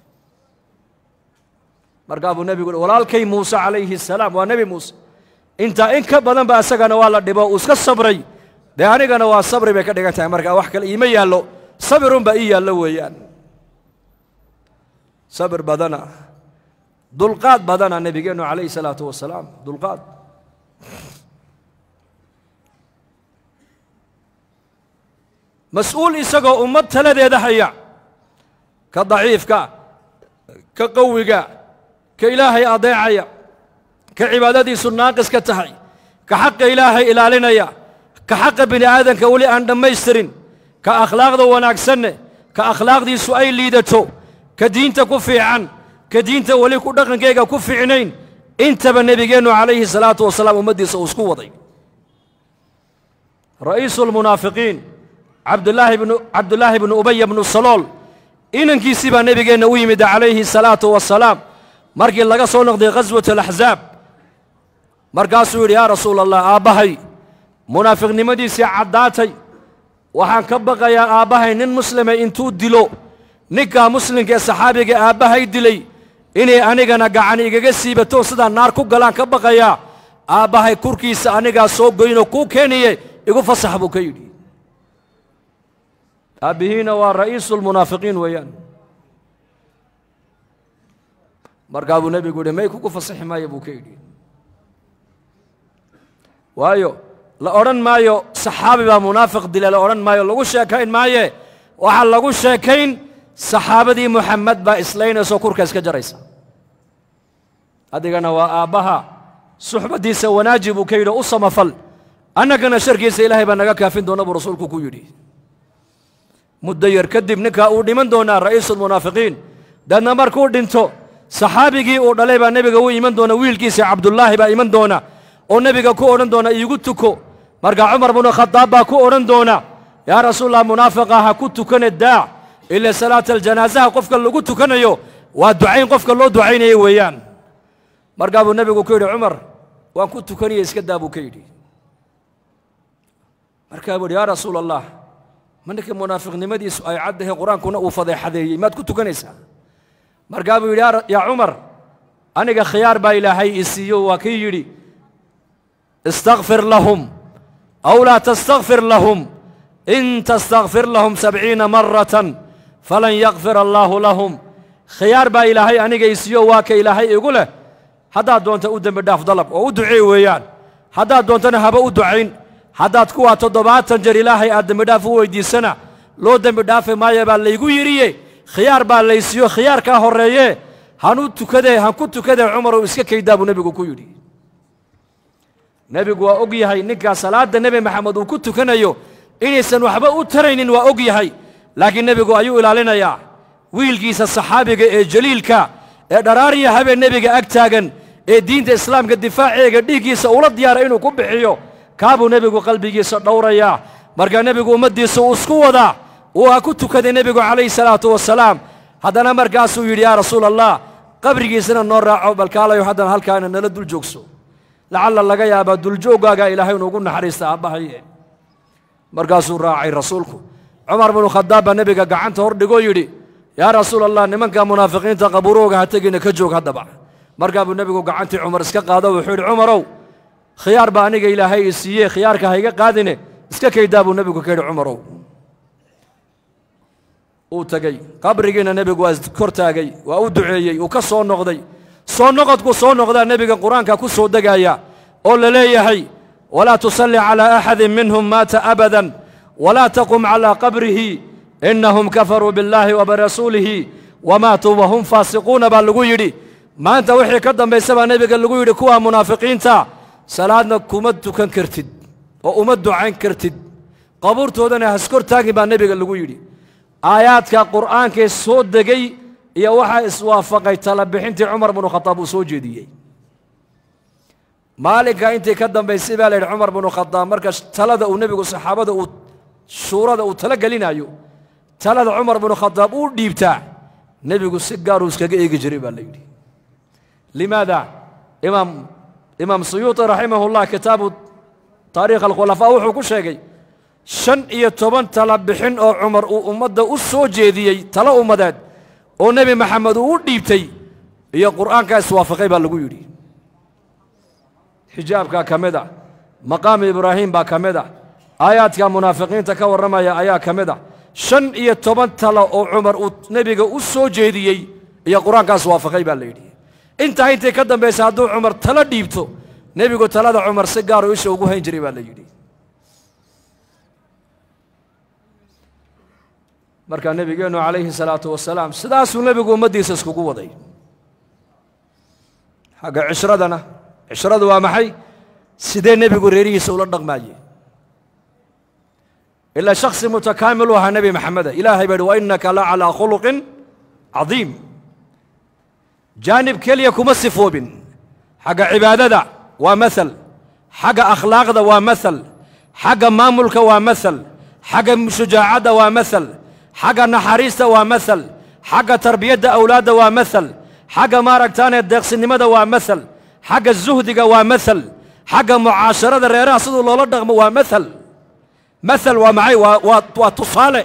markaa buu nebigu walaalkay muuse calayhi salaam waa nebi muuse intaa in ka badan ba isagana waa la dhibo uu iska sabray dee anigana waa sabri bay ka dhigan tahay markaa wax kale iima yaallo sabirunbaa ii yaallo weeyaan sabir badana dulqaad badana nebigeennu calayhi salaatu wasalaam dulqaad mas-uul isagoo ummad taladeeda haya ka daciifka ka qawiga ka ilaahay adeecaya ka cibaadadiisu naaqis ka tahay ka xaqa ilaahay ilaalinaya ka xaqa bini aadanka weli aan dhammaystirin ka akhlaaqda wanaagsanne ka akhlaaqdiisu ay liidato ka diinta ku fiican ka diinta weli ku dhaqankayga ku fiicnayn intaba nebigeennu calayhi salaatu wasalaam ummaddiisa uu isku waday ra'iisu lmunaafiqiin cabdulaahi bnu cabdullaahi bnu ubaya bnu salool inankiisii baa nebigeenna u yimid calayhi salaatu wasalaam markii laga soo noqday khaswat alaxsaab markaasuu yidhi yaa rasuula allah aabbahay munaafiqnimadiisii caddaatay waxaan ka baqayaa aabbahay nin muslima intuu dilo ninkaa muslimka ee saxaabiga aabbahay dilay inay anigana gacan igaga siibato sidaa naar ku galaan ka baqayaa aabbahay kurkiisa anigaa soo goynoo kuu keeniye igu fasax buu ka yidhi aabbihiina waa ra'iisu lmunaafiqiin weeyaan markaa buu nebigu yidhi may kugu fasaxi maayo buu ka yidhi waayo la odhan maayo saxaabi baa munaafiq dila la odhan maayo lagu sheekayn maaye waxaa lagu sheekayn saxaabadii muxamed baa islaynayso kurka iska jaraysa adigana waa aabbaha suxbaddiisa wanaaji buu ka yidhi u samafal annagana sharkiisa ilaahay baa naga kaafin doona buu rasuulku ku yidhi muddo yar kadib ninkaa uu dhiman doonaa ra'iisulmunaafiqiin deedna markuu dhinto saxaabigii uu dhalay baa nebiga u iman doona wiilkiisa cabdullaahi baa iman doona oo nebiga ku odhan doona iigu tuko markaa cumar bnu khadaab baa ku odhan doona yaa rasuulallah munaafiqa ha ku tukane daac ila salaata aljanaasaha qofka lagu tukanayo waa ducayn qofka loo ducaynayo weeyaan markaa buu nebigu ku yidhi cumar waan ku tukaniye iska daa buu ka yidhi markaa buu yidhi yaa rasuula allah ma ninka munaafiqnimadiisu ay caddahay qur-aankuna uu fadeexadeeyey maad ku tukanaysaa markaa buu yidhi yaa cumar aniga khiyaar baa ilaahay i siiyo waa kii yidhi istakfir lahum aw laa tastakfir lahum in tastakfir lahum sabciina maratan falan yakfir allaahu lahum khiyaar baa ilaahay aniga i siiyo waa ka ilaahay igu leh haddaad doonta u dembi dhaaf dalab oo u duceey weeyaan haddaad doontana haba u ducayn haddaad kuwaa toddobaatan jeer ilaahay aad dembidhaaf u weyddiisana loo dembi dhaafi maaya baa laygu yidhiye khiyaar baa laysiiyo khiyaarkaa horreeye hanu tukadee han ku tukadee cumarow iska kaydaa buu nebigu ku yidhi nebigu waa og yahay ninkaa salaadda nebi maxamed uu ku tukanayo inaysan waxba u taraynin waa og yahay laakiin nebigu ayuu ilaalinayaa wiilkiisa saxaabiga ee jaliilka ee dharaariya habeen nebiga ag taagan ee diinta islaamka difaaceega dhiiggiisa ula diyaaray inuu ku bixiyo kaabuu nebigu qalbigiisa dhowrayaa markaa nebigu ummaddiisa uu isku wadaa uu ha ku tukaday nebigu calayhi salaatu wasalaam haddana markaasuu yidhi yaa rasuula allah qabrigiisana noo raaco balkaalayo haddana halkaana nala dul joogso lacalla laga yaabaa duljooggaagaa ilaahay inuugu naxariista aabbahaye markaasuu raacay rasuulku cumar binu khadaab baa nebiga gacanta hor dhigoo yidhi yaa rasuula allah nimanka munaafiqiinta qabuurooga ha tegina ka joog haddaba markaa buu nebigu gacantii cumar iska qaado wuxuu yidhi cumarow khiyaar baa aniga ilaahay i siiye khiyaarka ha iga qaadine iska kaydaa buu nebigu ka yidhi cumarow uu tegey qabrigiina nebigu waa kor taagay waa u duceeyey uu ka soo noqday soo noqodku soo noqdaa nebiga qur-aanka ku soo degaaya oo la leeyahay walaa tusalli calaa axadin minhum maata abadan walaa taqum calaa qabrihi innahum kafaruu billaahi wa birasuulihi wamaatuu wahum faasiquuna baa lagu yidhi maanta wixii ka dambaysa baa nebiga lagu yidhi kuwaa munaafiqiinta salaadna kuma tukan kartid oo uma ducayn kartid qabuurtoodana haskor taagin baa nebiga lagu yidhi aayaadka qur'aankee soo degay iyo waxaa iswaafaqay talabixintii cumar binu khadaab uu soo jeediyey maalinka intii ka dambaysay baa la yidhi cumar binu khadaab marka talada uu nebigu saxaabada uu shuurada uu tala gelinayo talada cumar binu khadaab uu dhiibtaa nebigu si gaaruu iskaga eegi jiray baa la yidhi limaada imaam imaam suyuuطi raximahullah kitaabu taariikh alkhulafaa wuxuu ku sheegay shan iyo toban tala bixin oo cumar uu ummadda u soo jeediyey talo ummadeed oo nebi maxamed uu u dhiibtay iyo qur'aankaa iswaafaqay baa lagu yidhi xijaabkaa ka mid a maqaamu ibraahim baa ka mid a aayaadka munaafiqiinta ka warramaya ayaa ka mid a shan iyo toban talo oo cumar uu nebiga u soo jeediyey iyo qur-aankaa iswaafaqay baa la yidhi intaa intay ka dambaysa hadduu cumar talo dhiibto nebigu talada cumar si gaaruu isha ugu hayn jiray baa la yidhi markaa nebigeennu calayhi salaatu wasalaam sidaasuu nebigu ummaddiisa iskugu waday xagga cishradana cishradu waa maxay sidee nebigu reerihiisa ula dhaqmaaye ilaa shaksi mutakaamil u ahaa nebi maxameda ilaahay baa yidhi wa innaka la calaa khuluqin cadiim jaanib keliya kuma sifoobin xagga cibaadada waa maal xagga akhlaaqda waa maal xagga maamulka waa maal xagga shujaacadda waa maal xagga naxariista waa maal xagga tarbiyadda awlaadda waa maal xagga maaragtaane deeqsinimada waa maal xagga zuhdiga waa maal xagga mucaasharada reeraha siduu loola dhaqmo waa maal maal waa maxay waa waa waa tusaale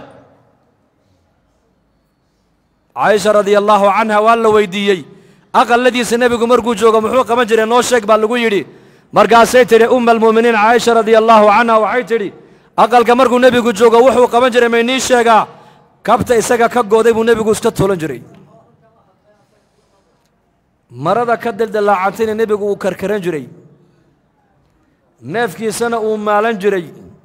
caaisha radia allaahu canha waa la weydiiyey aqalladiisa nebigu markuu joogo muxuu qaban jiray noo sheeg baa lagu yidhi markaasay tidhi umma almu'miniin caaisha radia allaahu canha waxay tidhi aqalka markuu nebigu joogo wuxuu qaban jiray maynii sheegaa kabta isaga ka gooday buu nebigu iska toolan jiray marada ka dildalaacantayna nebigu uu karkaran jiray neefkiisana uu maalan jiray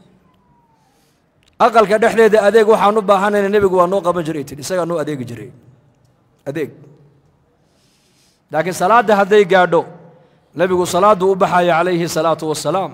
aqalka dhexdeeda adeeg waxaan u baahanayna nebigu waa noo qaban jiray tidhi isagaa noo adeegi jiray adeeg laakiin salaadda hadday gaadho nebigu salaaddu u baxaya calayhi salaatu wassalaam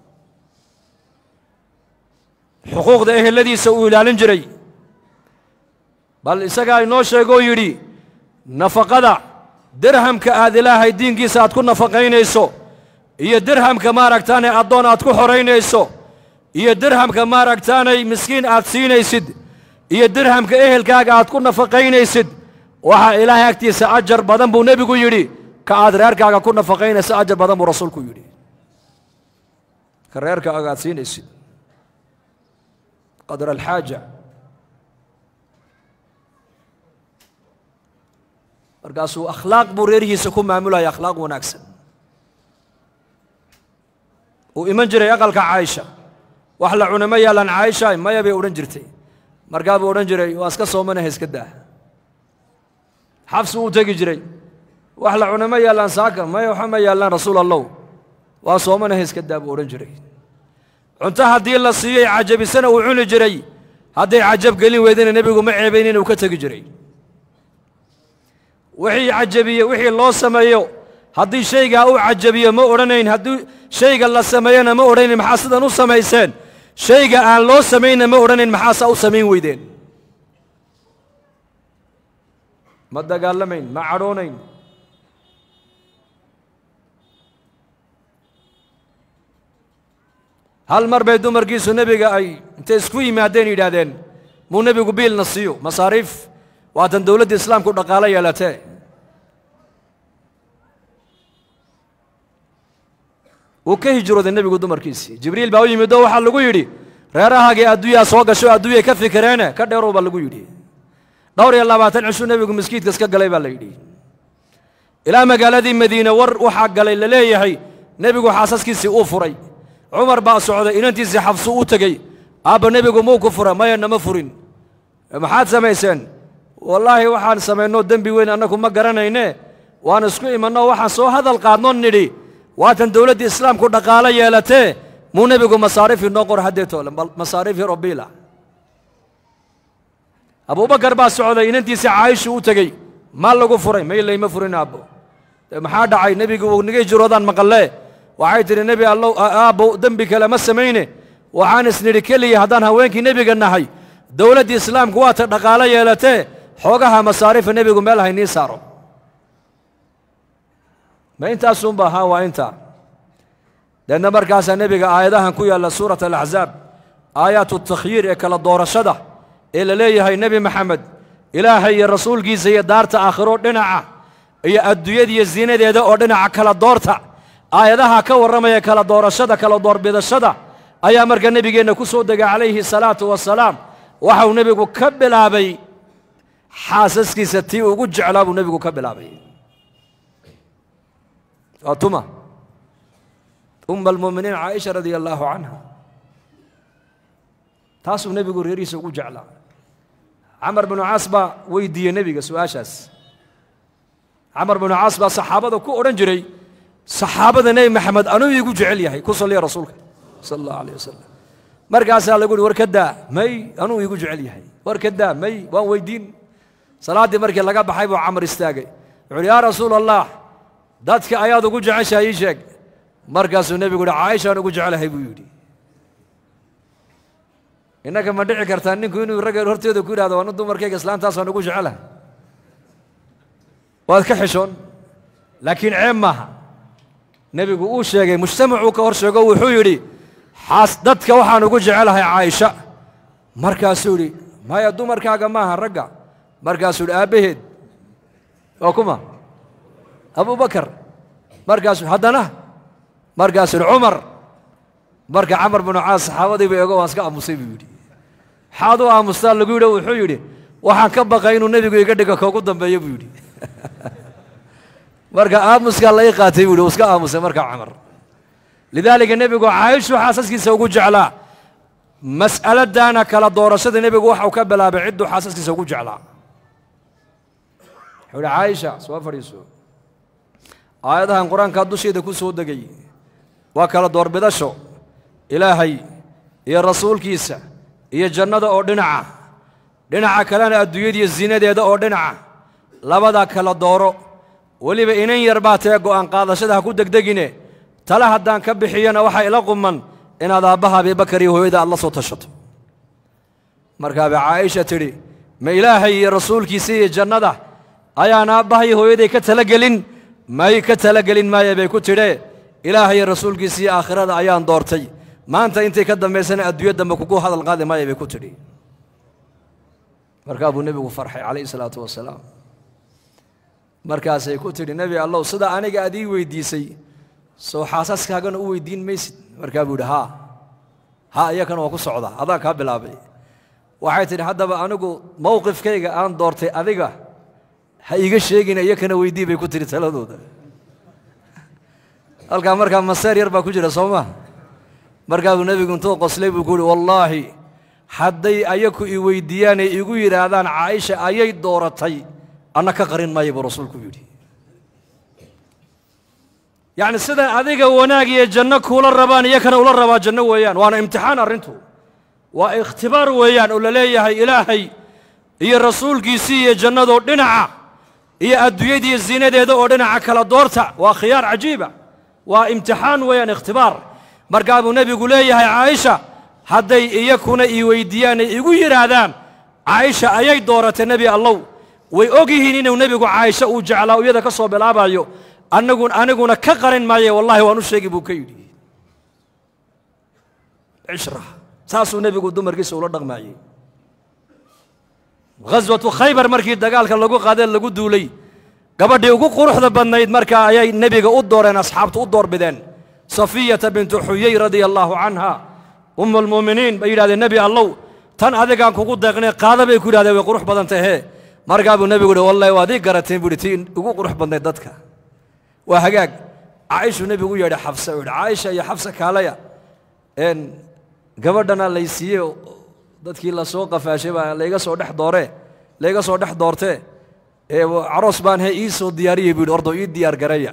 xuquuqda eheladiisa uu ilaalin jiray bal isagaa inoo sheegoo yidhi nafaqada dirhamka aad ilaahay diinkiisa aad ku nafaqaynayso iyo dirhamka maaragtaanay addoon aad ku xoraynayso iyo dirhamka maaragtaanay miskiin aad siinaysid iyo dirhamka ehelkaaga aad ku nafaqaynaysid waxaa ilaahay agtiisa ajar badan buu nebigu yidhi ka aad reerkaaga ku nafaqaynaysa ajar badan buu rasuulku yidhi ka reerkaaga aad siinaysid qadra alxaaja markaasuu akhlaaq buu reerihiisa ku maamulaya akhlaaq wanaagsan uu iman jiray aqalka caaisha wax la cunama yaalaan caaisha maya bay odhan jirtay markaa buu odhan jiray waa iska soomanaha iska daa xabsi uu tegi jiray wax la cunama yaallaan saaka maya waxa ma yaallaan rasuul allow waa soomanaha iska daa buu odhan jiray cunto haddii la siiyey cajabisana uu cuni jiray hadday cajab gelin weydana nebigu ma ceebayn inuu ka tegi jiray wixii cajabiye wixii loo sameeyo haddii shaygaa uu cajabiyo ma odhanayn haddii shayga la sameeyona ma odhanayn maxaa sidan u samayseen shayga aan loo samaynna ma odhanayn maxaasaa u samayn weydeen ma dagaalamayn ma cadhoonayn hal mar bay dumarkiisu nebiga ay intay isku yimaadeen yidhaahdeen muu nebigu biilna siiyo masaariif waatan dowladda islaamku dhaqaalo yeelatee wuu ka hijrooday nebigu dumarkiisii jibriil baa u yimid oo waxaa lagu yidhi reerahaagii adduunyaa soo gasho adduunyay ka fikireene ka dheerow baa lagu yidhi dhowr iyo labaatan cishuu nebigu maskiidka iska galay baa la yidhi ilaa magaaladii madiine war waxaa galay la leeyahay nebigu xaasaskiisii uu furay cumar baa socday inantiisii xabsu u tegey aabba nebigu muu ku fura maya nama furin maxaad samayseen wallaahi waxaan samaynoo dembi weyn annagu ma garanayne waan isku imanoo waxaan soo hadal qaadnoo nidhi waatan dowladdii islaamku dhaqaalo yeelatee muu nebigu masaariif inoo qor haddeetoo masaariifii robiila abuubakar baa socday inantiisii caayishu u tegey maa lagu furay maylayma furin aabbo maxaa dhacay nebigu wuu niga hijroodaan maqallee waxay tidhi nebi allow aabbo dembi kale ma samayne waxaan isnidhi keliya haddaan haweenkii nebiga nahay dowladdii islaamku waata dhaqaalo yeelatee xoogaha masaariifa nebigu meel haynii saaro ma intaasunba haa waa intaa deedna markaasaa nebiga aayadahan ku yaalla suurat alaxzaab aayaatu takhyiir ee kala doorashada ee la leeyahay nebi maxamed ilaahay iyo rasuulkiisa iyo daarta aakhiro dhinaca iyo adduunyadiiyo ziinadeeda oo dhinaca kala doorta aayadaha ka warramaya kala doorashada kala doorbidashada ayaa marka nebigeenna ku soo degay calayhi salaatu wasalaam waxau nebigu ka bilaabay xaasaskiisa tii ugu jeclaa buu nebigu ka bilaabay waa tuma umma almu'miniin caaisha radia allaahu canha taasuu nebigu reerihiisa ugu jeclaa camar binu caas baa weydiiyey nebiga su-aashaas camar binu caas baa saxaabada ku odhan jiray saxaabada nebi maxamed anuu iigu jecel yahay ku salliya rasuulka sala allahu alayh wasalam markaasaa lagu uhi war ka daa may anuu iigu jecel yahay war ka daa may waan weydiin salaaddii markii laga baxay buu camar istaagay wuxu uhi yaa rasuula allah dadka ayaad ugu jeceshahay ii sheeg markaasuu nebigu uhi caaishaan ugu jecelahay buu yidhi innaka ma dhici kartaa ninku inuu ragga horteeda ku yidhahdo waana dumarkayga islaantaasaan ugu jecelahay waad ka xishoon laakiin ceeb maaha nebigu uu sheegay mujtamacuu ka hor sheego wuxuu yidhi xaas dadka waxaan ugu jecelahay caaisha markaasuu yidhi maya dumarkaaga maaha ragga markaasuu yidhi aabbaheed waa kuma abubakar markaasuu haddana markaasuu yidhi cumar marka camar binu caas saxaabadiiba eego waan iska aamusay buu yidhi maxaad u aamustaa lagu yidhi wuxuu yidhi waxaan ka baqay inuu nebigu iga dhigo koogu dambeeyo buu yidhi marka aamuskaa la ii qaatay buu yidhi uu iska aamusay markaa camar lidaalika nebigu caaishuu xaasaskiisa ugu jeclaa mas'aladana kala doorashada nebigu waxau ka bilaabay cidduu xaasaskiisa ugu jeclaa wuxuu yidhi caaisha soo fadhiiso aayadahan qur-aankaa dusheeda ku soo degay waa kala doorbidasho ilaahay iyo rasuulkiisa iyo jannada oo dhinaca dhinaca kalena adduunyadiiyo zinadeeda oo dhinaca labada kala dooro weliba inan yar baa tee go'aan qaadashada ha ku degdegine tale haddaan ka bixiyana waxaa ila quman inaad aabbaha abibakar iyo hooyada aad la soo tashato markaabay caaisha tidhi ma ilaahay iyo rasuulkiisa iyo jannada ayaan aabbaha iyo hooyaday ka talagelin may ka talagelin maaya bay ku tidhee ilaahay iyo rasuulkiisa iyo aakhirada ayaan doortay maanta intay ka dambaysana adduunya dambe kugu hadal qaadi maaya bay ku tidhi markaa buu nebigu farxay calayhi salaatu wasalaam markaasay ku tidhi nebi allow sida aniga aad ii weydiisay soo xaasaskaagana u weydiin maysid markaa buu yidhi haa haa iyakana waa ku socdaa adaan kaa bilaabay waxay tidhi haddaba anigu mowqifkayga aan doortay adiga ha iiga sheegina iyakana weydii bay ku tidhi taladooda halkaa markaa maseer yar baa ku jira soo maa markaa buu nebigu intuu qoslay buu ku yidhi wallaahi hadday ayaku i weyddiiyaanay igu yidhaahdaan caaisha ayay dooratay anna ka qarin maayo buu rasuulku yidhi yacni sidan adiga wanaag iyo janno kuula rabaan iyakana ula rabaa janno weeyaan waana imtixaan arrintu waa ikhtibaar weeyaan oo la leeyahay ilaahay iyo rasuulkiisii iyo jannadoo dhinaca iyo adduunyadiiyo zinadeeda oo dhinaca kala doorta waa khiyaar cajiiba waa imtixaan weeyaan ikhtibaar markaa buu nebigu leeyahay caaisha hadday iyakuna ii weyddiiyaanay igu yidhaahdaan caaisha ayay dooratay nebi allow way og yihiin inuu nebigu caaisha uu jeclaa iyada ka soo bilaabayo anagu aniguna ka qarin maaye wallahi waan u sheegi buu ka yidhi cishra saasuu nebigu dumarkiisa ula dhaqmaayey ghaswatu khaybar markii dagaalka lagu qaadee lagu duulay gabadhii ugu quruxda badnayd markaa ayay nebiga u dooreen asxaabtu u doorbideen safiyata bintu xuyey radia allaahu canha umu lmu'miniin bay yidhahdeen nebi allow tan adigaan kugu deeqnay qaada bay ku yidhahdeen way qurux badan tahee markaa buu nebigu yidhi wallahi waad ii garateen buu yidhi tii ugu qurux badnayd dadka waa hagaag caaishuu nebigu u yeedhay xabse u yidhi caaisha iyo xabse kaalaya een gabadhana laysiiye dadkii la soo qafaashay baa layga soo dhex dooree layga soo dhex doortee ee caroos baan he ii soo diyaariyey buu yidhi ordo ii diyaar gareeya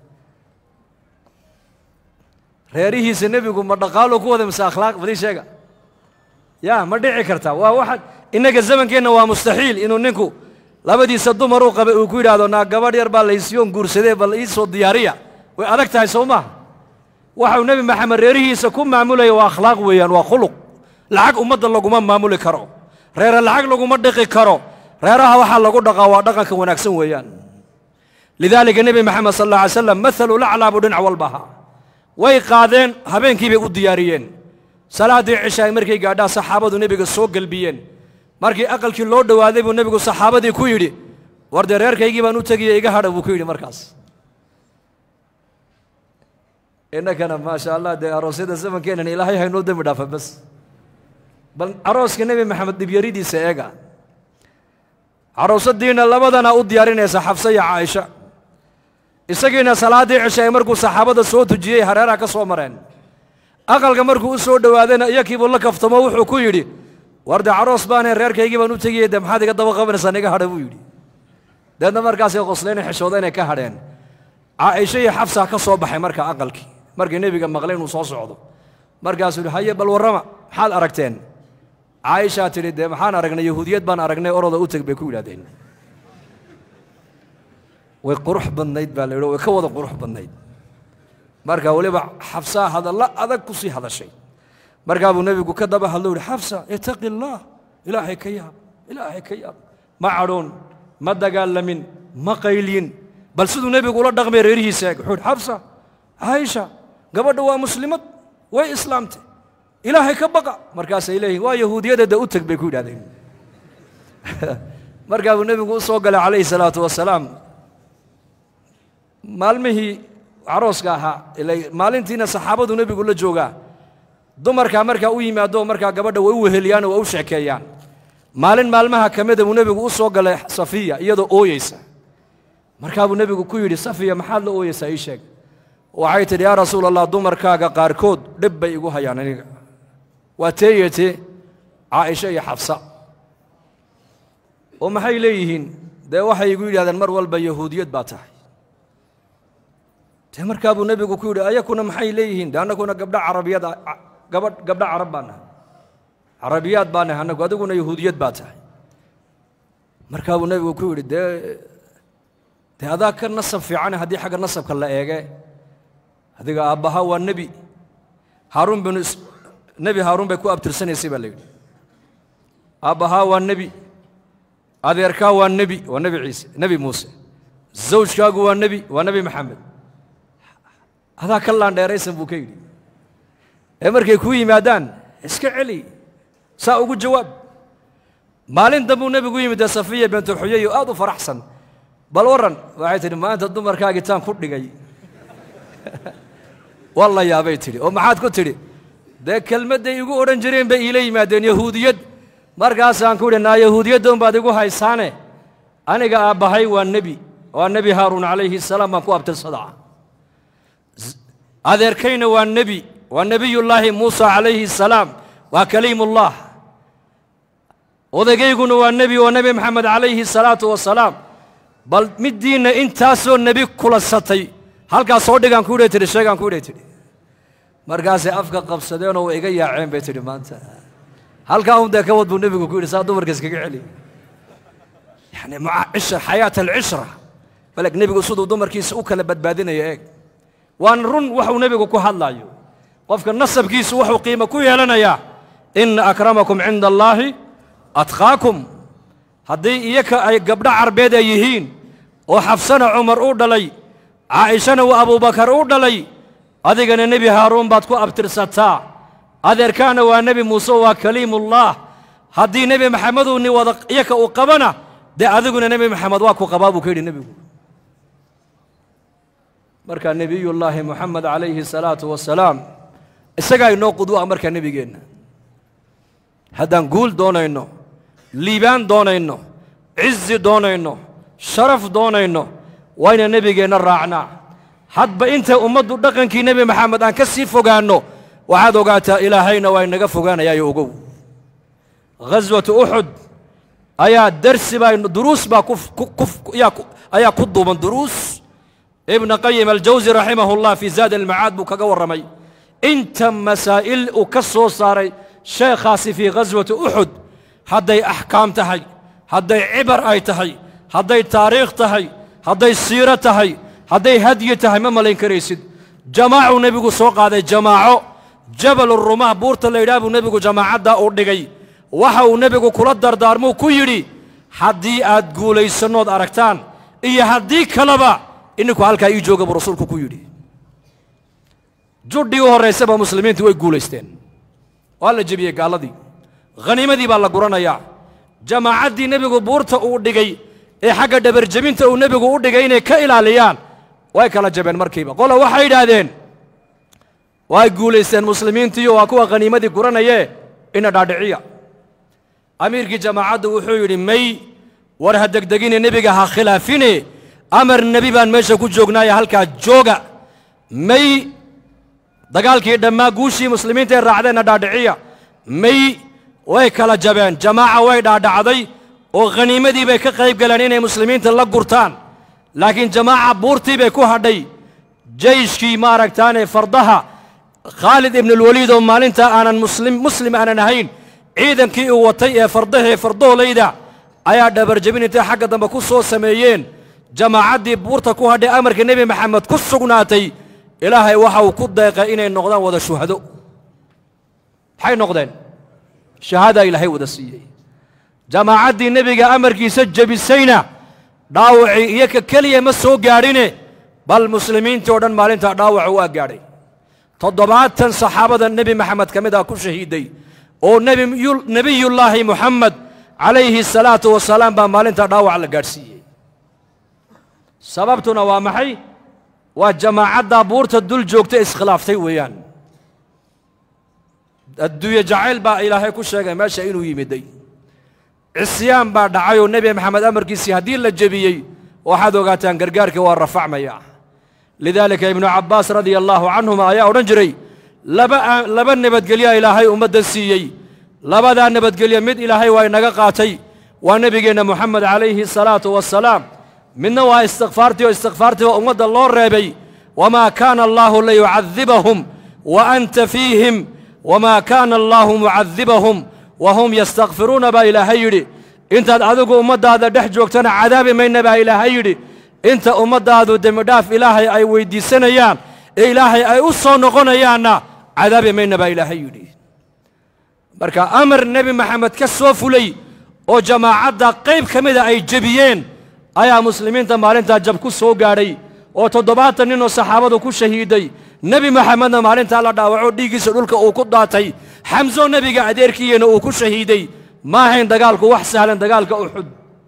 reerihiisa nebigu ma dhaqaalo ku wada mise akhlaaq badii sheega ya ma dhici karta waa waxa innaga zamankeenna waa mustaxiil inuu ninku labadiisa dumar uu qabay uu ku yidhaahdo naa gabadh yar baa laysiyoon guursadee bal ii soo diyaariya way adag tahay soo maaha waxau nebi maxamed reerihiisa ku maamulaya waa akhlaaq weeyaan waa khuluq lacag ummadda laguma maamuli karo reere lacag laguma dhiqi karo reeraha waxaa lagu dhaqaa waa dhaqanka wanaagsan weeyaan lidaalika nebi maxamed sal alla alay slam maalu laclaa buu dhinac walba ahaa way qaadeen habeenkii bay u diyaariyeen salaaddii cishaay markay gaadhaa saxaabadu nebiga soo gelbiyeen markii aqalkii loo dhowaaday buu nebigu saxaabadii ku yidhi war dee reerkaygii baan u tegiye iga hadha buu ku yidhi markaas innakana maasha allah dee aroosyada zamankeenan ilaahay haynoo dembi dhaafa bas bal arooska nebi maxamed dhibyaridiisa eega caroosadiina labadana u diyaarinaysa xabse iyo caaisha isagiina salaaddii cishaay markuu saxaabada soo tujiyey hareeraha ka soo mareen aqalka markuu u soo dhowaadayna iyakiibuu la kaftamo wuxuu ku yidhi war dee caroos baanee reerkaygii baan u tegiyey dee maxaad iga daba qabanaysaa iga hadha buu yidhi deedna markaasay qoslayna xishooda inay ka hadheen caaisha iyo xabsaa ka soo baxay marka aqalkii markii nebiga maqlay inuu soo socdo markaasuu yidhi haye bal warrama maxaad aragteen caaishaa tidhi dee maxaan aragnay yahuudiyad baan aragnay oroda u teg bay ku yidhahdeen way qurux badnayd baa la yidhi way ka wada qurux badnayd marka weliba xabsaa hadalla adag ku sii hadashay markaa buu nebigu ka daba hadlo yidhi xabsa itaqi allaah ilaahay ka yaab ilaahay ka yaab ma cadhoon ma dagaalamin ma qaylin bal siduu nebigu ula dhaqmay reerihiisa eeg wuxuu yidhi xabsa caaisha gabadha waa muslimad way islaamtay ilaahay ka baqa markaasay leeyihin waa yahuudiyadeeda u teg bay ku yidhahdeen markaa buu nebigu u soo galay calayhi salaatu wasalaam maalmihii carooska ahaa ila maalintiina saxaabadu nebigu la joogaa dumarkaa markaa u yimaado markaa gabadha way u weheliyaan oo way u sheekeeyaan maalin maalmaha ka mida buu nebigu u soo galay safiya iyadoo ooyeysa markaa buu nebigu ku yidhi safiya maxaad la ooyeysaa ii sheeg waxay tidhi yaa rasuul allah dumarkaaga qaarkood dhib bay igu hayaan aniga waa teeyete caaisha iyo xabsa oo maxay leeyihiin dee waxay igu yidhahdeen mar walba yahuudiyad baa tahay dee markaa buu nebigu ku yidhi ayakuna maxay leeyihiin de annaguna gabdha carabiyad gabadh gabdha carab baa nahay carabiyaad baa nahay annagu adiguna yahuudiyad baa tahay markaa buu nebigu ku yidhi dee dee adaa ka nasab fiicane haddii xagga nasabka la eege adiga aabbaha waa nebi haaruun binu nebi haaruun bay ku abtirsanaysay baa la yidhi aabbahaa waa nebi adeerkaa waa nebi waa nebi ciise nebi muuse zawjkaagu waa nebi waa nebi maxamed adaa ka laandheeraysan buu ka yidhi ee markay kuu yimaadaan iska celi saa ugu jawaab maalin dambuu nebigu yimid dee safiya bintu xuyay oo aad u faraxsan bal warran waxay tidhi maanta dumarkaagii taan ku dhigay waa la yaabay tidhi oo maxaad ku tidhi dee kelmadday igu odhan jireen bay iila yimaadeen yahuudiyad markaasaan ku idhi naa yahuudiyaddan baad igu haysaane aniga aabbahay waa nebi waa nebi haaruun calayhi salaam baan ku abtirsadaa adeerkayna waa nebi waa nebiyullaahi muusa calayhi salaam waa kaliimullah odagayguna waa nebi waa nebi maxamed calayhi salaatu wasalaam bal middiinna intaasoo nebi kulansatay halkaas soo dhigaan ku idhay tidhi sheegaan ku idhay tidhi markaasay afka qabsadeenoo way iga yaaceen bay tidhi maanta halkaa un dee ka wad buu nebigu ku yidhi saa dumarka iskaga celi yani maca cishra xayaat alcishra baleg nebigu siduu dumarkiisa u kala badbaadinaya eeg waana run waxuu nebigu ku hadlaayo qofka nasabkiisu wuxuu qiimo ku yeelanayaa ina akramakum cinda allaahi atqaakum haddii iyaka ay gabdho carbeed ay yihiin oo xafsana cumar u dhalay caa'ishana waa abuubakar u dhalay adigana nebi haaruun baad ku abtirsataa adeerkaana waa nebi muuse waa kaliimullaah haddii nebi maxameduu ni wada iyaka uu qabana dee adiguna nebi maxamed waa ku qabaa buu ka yidhi nebigu markaa nebiyullaahi moxamed calayhi salaatu wasalaam isagaa inoo qudwa markaa nebigeenna haddaan guul doonayno liibaan doonayno cizi doonayno sharaf doonayno waa inaan nebigeenna raacnaa hadba intay ummaddu dhaqankii nebi maxamed aan ka sii fogaanno waxaad ogaataa ilaahayna waa inaga fogaanayaayo ogow ghaswatu uxud ayaa darsi baa duruus baa ayaa ku duuban duruus ibna qayim aljawsi raximahullah fii zaad almacaad buu kaga warramay inta masaa'il uu ka soo saaray sheekhaasi fii ghaswati uxud hadday axkaam tahay hadday cibar ay tahay hadday taariikh tahay hadday siiro tahay hadday hadyi tahay ma malayn karaysid jamaacuu nebigu soo qaaday jamaaco jabalu rumah buurta la yidhaha buu nebigu jamaacaddaa uu dhigay waxa uu nebigu kula dardaarmuu ku yidhi haddii aad guulaysannood aragtaan iyo haddii kaleba ininku halkaa ii jooga buu rasuulku ku yidhi judhii u horraysaba muslimiintu way guulaysteen waa la jebiyey gaalladii khaniimadii baa la guranayaa jamaacaddii nebigu buurta uu dhigay ee xagga dhabarjebinta uu nebigu u dhigay inay ka ilaaliyaan way kala jabeen markiiba qola waxay yidhaahdeen way guulaysteen muslimiintiiyo waa kuwa khaniimadii guranayee ina dhaadhiciya amiirkii jamaacaddu wuxuu yidhi may war ha degdegine nebiga ha khilaafine amar nebi baan meesha ku joognaaye halkaa jooga may dagaalkii dhammaa guushii muslimiinta ay raacdeenna dhaadhiciya may way kala jabeen jamaaca way dhaadhacday oo khaniimadii bay ka qayb galeen inay muslimiinta la gurtaan laakiin jamaaca buurtii bay ku hadhay jeyshkii maaragtaane fardaha khaalid ibnulwaliid oo maalintaa aanan muslim muslim aanan ahayn ciidankii uu watay ee fardahee fardoolayda ayaa dhabarjebin intay xagga dambe ku soo sameeyeen jamaacaddii buurta ku hadhay amarka nebi maxamed ku sugnaatay ilaahay waxa uu ku deeqay inay noqdaan wada shuhado maxay noqdeen shahaadaa ilaahay wada siiyey jamaacaddii nebiga amarkiisa jebisayna dhaawacii iyo ka keliya ma soo gaadhine bal muslimiintii oo dhan maalintaa dhaawaca waa gaadhay toddobaatan saxaabada nebi maxamed ka mid ah ku shahiiday oo nebiyu- nebiyullaahi muxamed calayhi salaatu wasalaam baa maalintaa dhaawac la gaadhsiiyey sababtuna waa maxay waa jamaacaddaa buurta dul joogta iskhilaaftay weeyaan adduunye jacayl baa ilaahay ku sheegay meesha inuu yimiday cisyaan baa dhacay oo nebi maxamed amarkiisii haddii la jebiyey waxaad ogaataan gargaarkii waa rafacmaya lidaalika ibnu cabbaas radia allaahu canhuma ayaa odhan jiray laba aa- laba nabadgelyaa ilaahay ummaddan siiyey labadaa nabadgelye mid ilaahay waa inaga qaatay waa nebigeenna moxamed calayhi salaatu wassalaam midna waa istikfaartii oo istikfaartii baa ummadda loo reebay wamaa kaana allaahu liyucadibahum wa anta fiihim wamaa kaana allaahu mucadibahum wahum yastakfiruuna baa ilaahay yidhi intaad adigu ummaddaada dhex joogtana cadaabi mayna baa ilaahay yidhi inta ummaddaadu dembidhaaf ilaahay ay weyddiisanayaan ee ilaahay ay u soo noqonayaanna cadaabi mayna baa ilaahay yidhi marka amar nebi maxamed ka soo fulay oo jamaacadda qayb ka mida ay jebiyeen ayaa muslimiinta maalintaa jab ku soo gaadhay oo toddobaatan nin oo saxaabadu ku shahiiday nebi maxamedna maalintaa la dhaawaco dhiiggiisa dhulka uu ku daatay xamso nebiga adeerkiiyana uu ku shahiiday ma ahayn dagaalku wax sahlan dagaalka uxud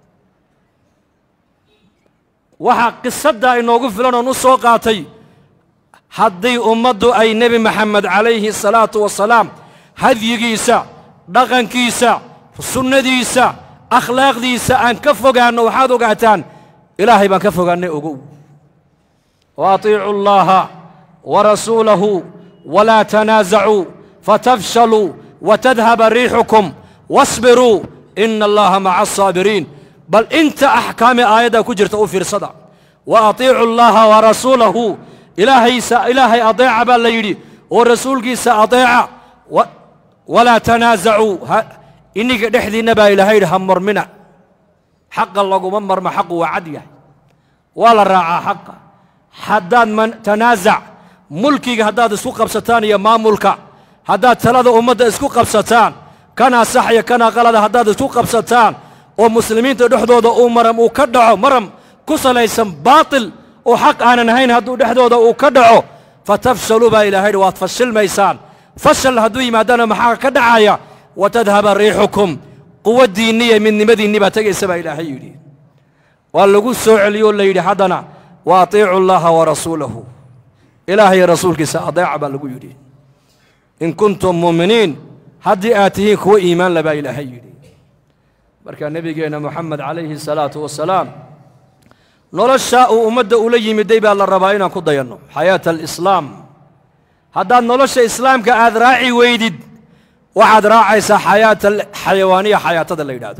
waxaa qisaddaa inoogu filan oon u soo qaatay haddii ummaddu ay nebi maxamed calayhi salaatu wasalaam hadyigiisa dhaqankiisa sunnadiisa akhlaaqdiisa aan ka fogaanno waxaad ogaataan ilaahay baan ka fogaannay ogow wa atiicu allaha wa rasuulahu walaa tanaasacuu fatafshaluu watadhaba riixukum wasbiruu ina allaha maca asaabiriin bal inta axkaami aayadda ku jirta u fiirsada wa atiicu allaha wa rasuulahu ilaahaysa ilaahay adeeca baa la yidhi oo rasuulkiisa adeeca wa- walaa tanaasacuu ha- iniga dhexdiinna baa ilaahay yidhi ha mormina xaqa laguma marmo xaqu waa cad yahay waa la raacaa xaqa haddaad man tanaasac mulkiga haddaad isku qabsataan iyo maamulka haddaad talada ummadda isku qabsataan kanaa sax iyo kanaa qalada haddaad isku qabsataan oo muslimiinta dhexdooda uu maram uu ka dhaco maram ku salaysan baatil oo xaq aanan ahayn hadduu dhexdooda uu ka dhaco fatafshaluu baa ilahay yidhi waad fashilmaysaan fashal hadduu yimaadana maxaa ka dhacaya watadhaba riixukum quwaddiinni iyo midnimadiinni baa tegaysa baa ilaahay yidhi waa lagu soo celiyoo la yidhi haddana wa atiicu allaha wa rasuulahu ilaahay rasuulkiisa adeeca baa lagu yidhi in kuntum muuminiin haddii aad tihiin kuwa iimaan le baa ilaahay yidhi marka nebigeenna moxamed calayhi salaatu wasalaam noloshaa uu ummadda ula yimiday baa la rabaa inaan ku dayanno xayaata alislaam haddaad nolosha islaamka aad raaci weydid waxaad raacaysaa xayaata xayawaaniya xayaatada la yidhaahdo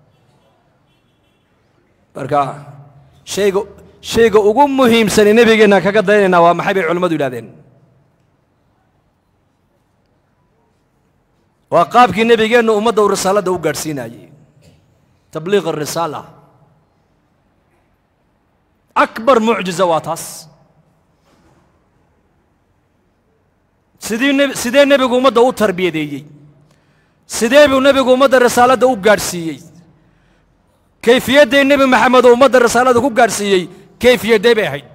marka shayga shayga ugu muhiimsani nebigeenna kaga dayanaynaa waa maxay bay culimmadu yidhahdeen waa qaabkii nebigeennu ummadda uu risaaladda u gaadhsiinayey tabliiq arisaala akbar mucjiza waa taas sidii neb sidee nebigu ummadda u tarbiyadeeyey sidee buu nebigu ummadda risaaladda u gaadhsiiyey kayfiyadday nebi maxamed oo ummadda risaalada ku gaadhsiiyey kayfiyaddee bay ahayd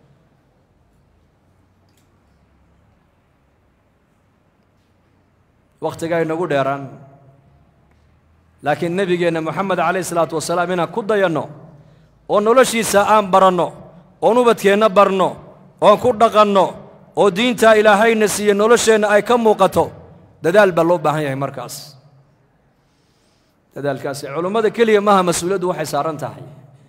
wakhtigaa inagu dheeraan laakiin nebigeenna moxamed calayhi isalaatu wasalaam inaan ku dayanno oo noloshiisa aan baranno oon ubadkeenna barno oon ku dhaqanno oo diintaa ilaahayna siiye nolosheenna ay ka muuqato dadaal baa loo baahan yahay markaas dadaalkaasi culummada keliya maaha mas-uuliyaddu waxay saaran tahay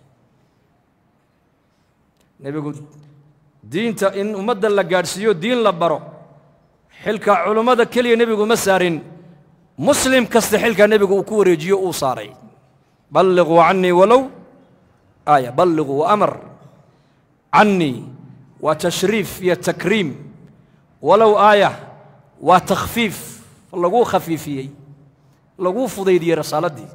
nebigu diinta in ummadda la gaadhsiiyo diin la baro xilka culummada keliya nebigu ma saarin muslim kasta xilka nebigu uu ku wareejiyo uu saaray balliquu cannii walow aaya balliquu amar cannii waa tashriif iyo takriim walow aaya waa takhfiif laguu khafiifiyey laguu fudaydiyey rasaaladii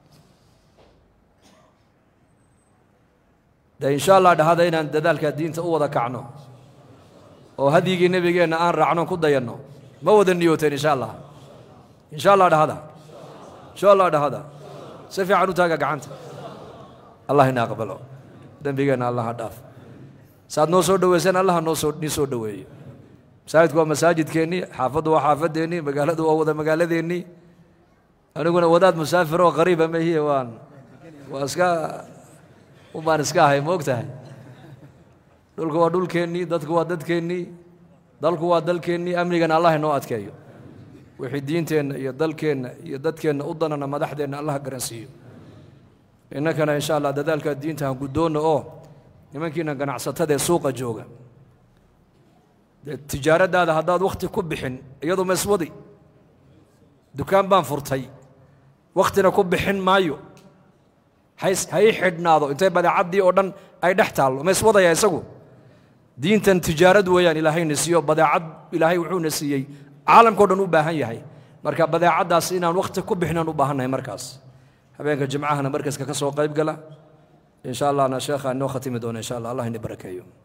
de insha allah dhahada inaan dadaalka diinta u wada kacno oo hadyigii nebigeenna aan raacno ku dayanno ma wada niyooteen insha allah insha allah dhahada insha allah dhahada si fiican u taaga gacanta allah ina aqbalo dembigeenna allaha dhaaf saaad noo soo dhoweyseen allaha noo soo nii soo dhoweeyo masaajidku waa masaajidkeennii xaafaddu waa xaafadeennii magaaladu waa wada magaaladeennii aniguna wadaad musaafir oo qariiba mahiye waan waa iska ubaan iska ahay ma og tahay dhulku waa dhulkeennii dadku waa dadkeennii dalku waa dalkeennii amnigana allah inoo adkeeyo wixii diinteenna iyo dalkeenna iyo dadkeenna u danana madaxdeenna allah garansiiyo innakana insha allah dadaalka diinta han guddoonna oo nimankiina ganacsatada ee suuqa jooga dee tijaaraddaada haddaad wakhti ku bixin iyadu ma iswadi dukaan baan furtay wakhtina ku bixin maayo hays ha ii xidhnaado intay badeecaddii oo dhan ay dhex taallo ma iswadaya isagu diintan tijaarad weeyaan ilaahayna siiyo badeecad ilaahay wuxuuna siiyey caalamkao dhan u baahan yahay marka badeecaddaas inaan wakhti ku bixinaan u baahannahay markaas habeenka jimcahana markaska ka soo qayb gala in sha allahna sheekha inoo khatimi doona insha allah allah ini barakeeyo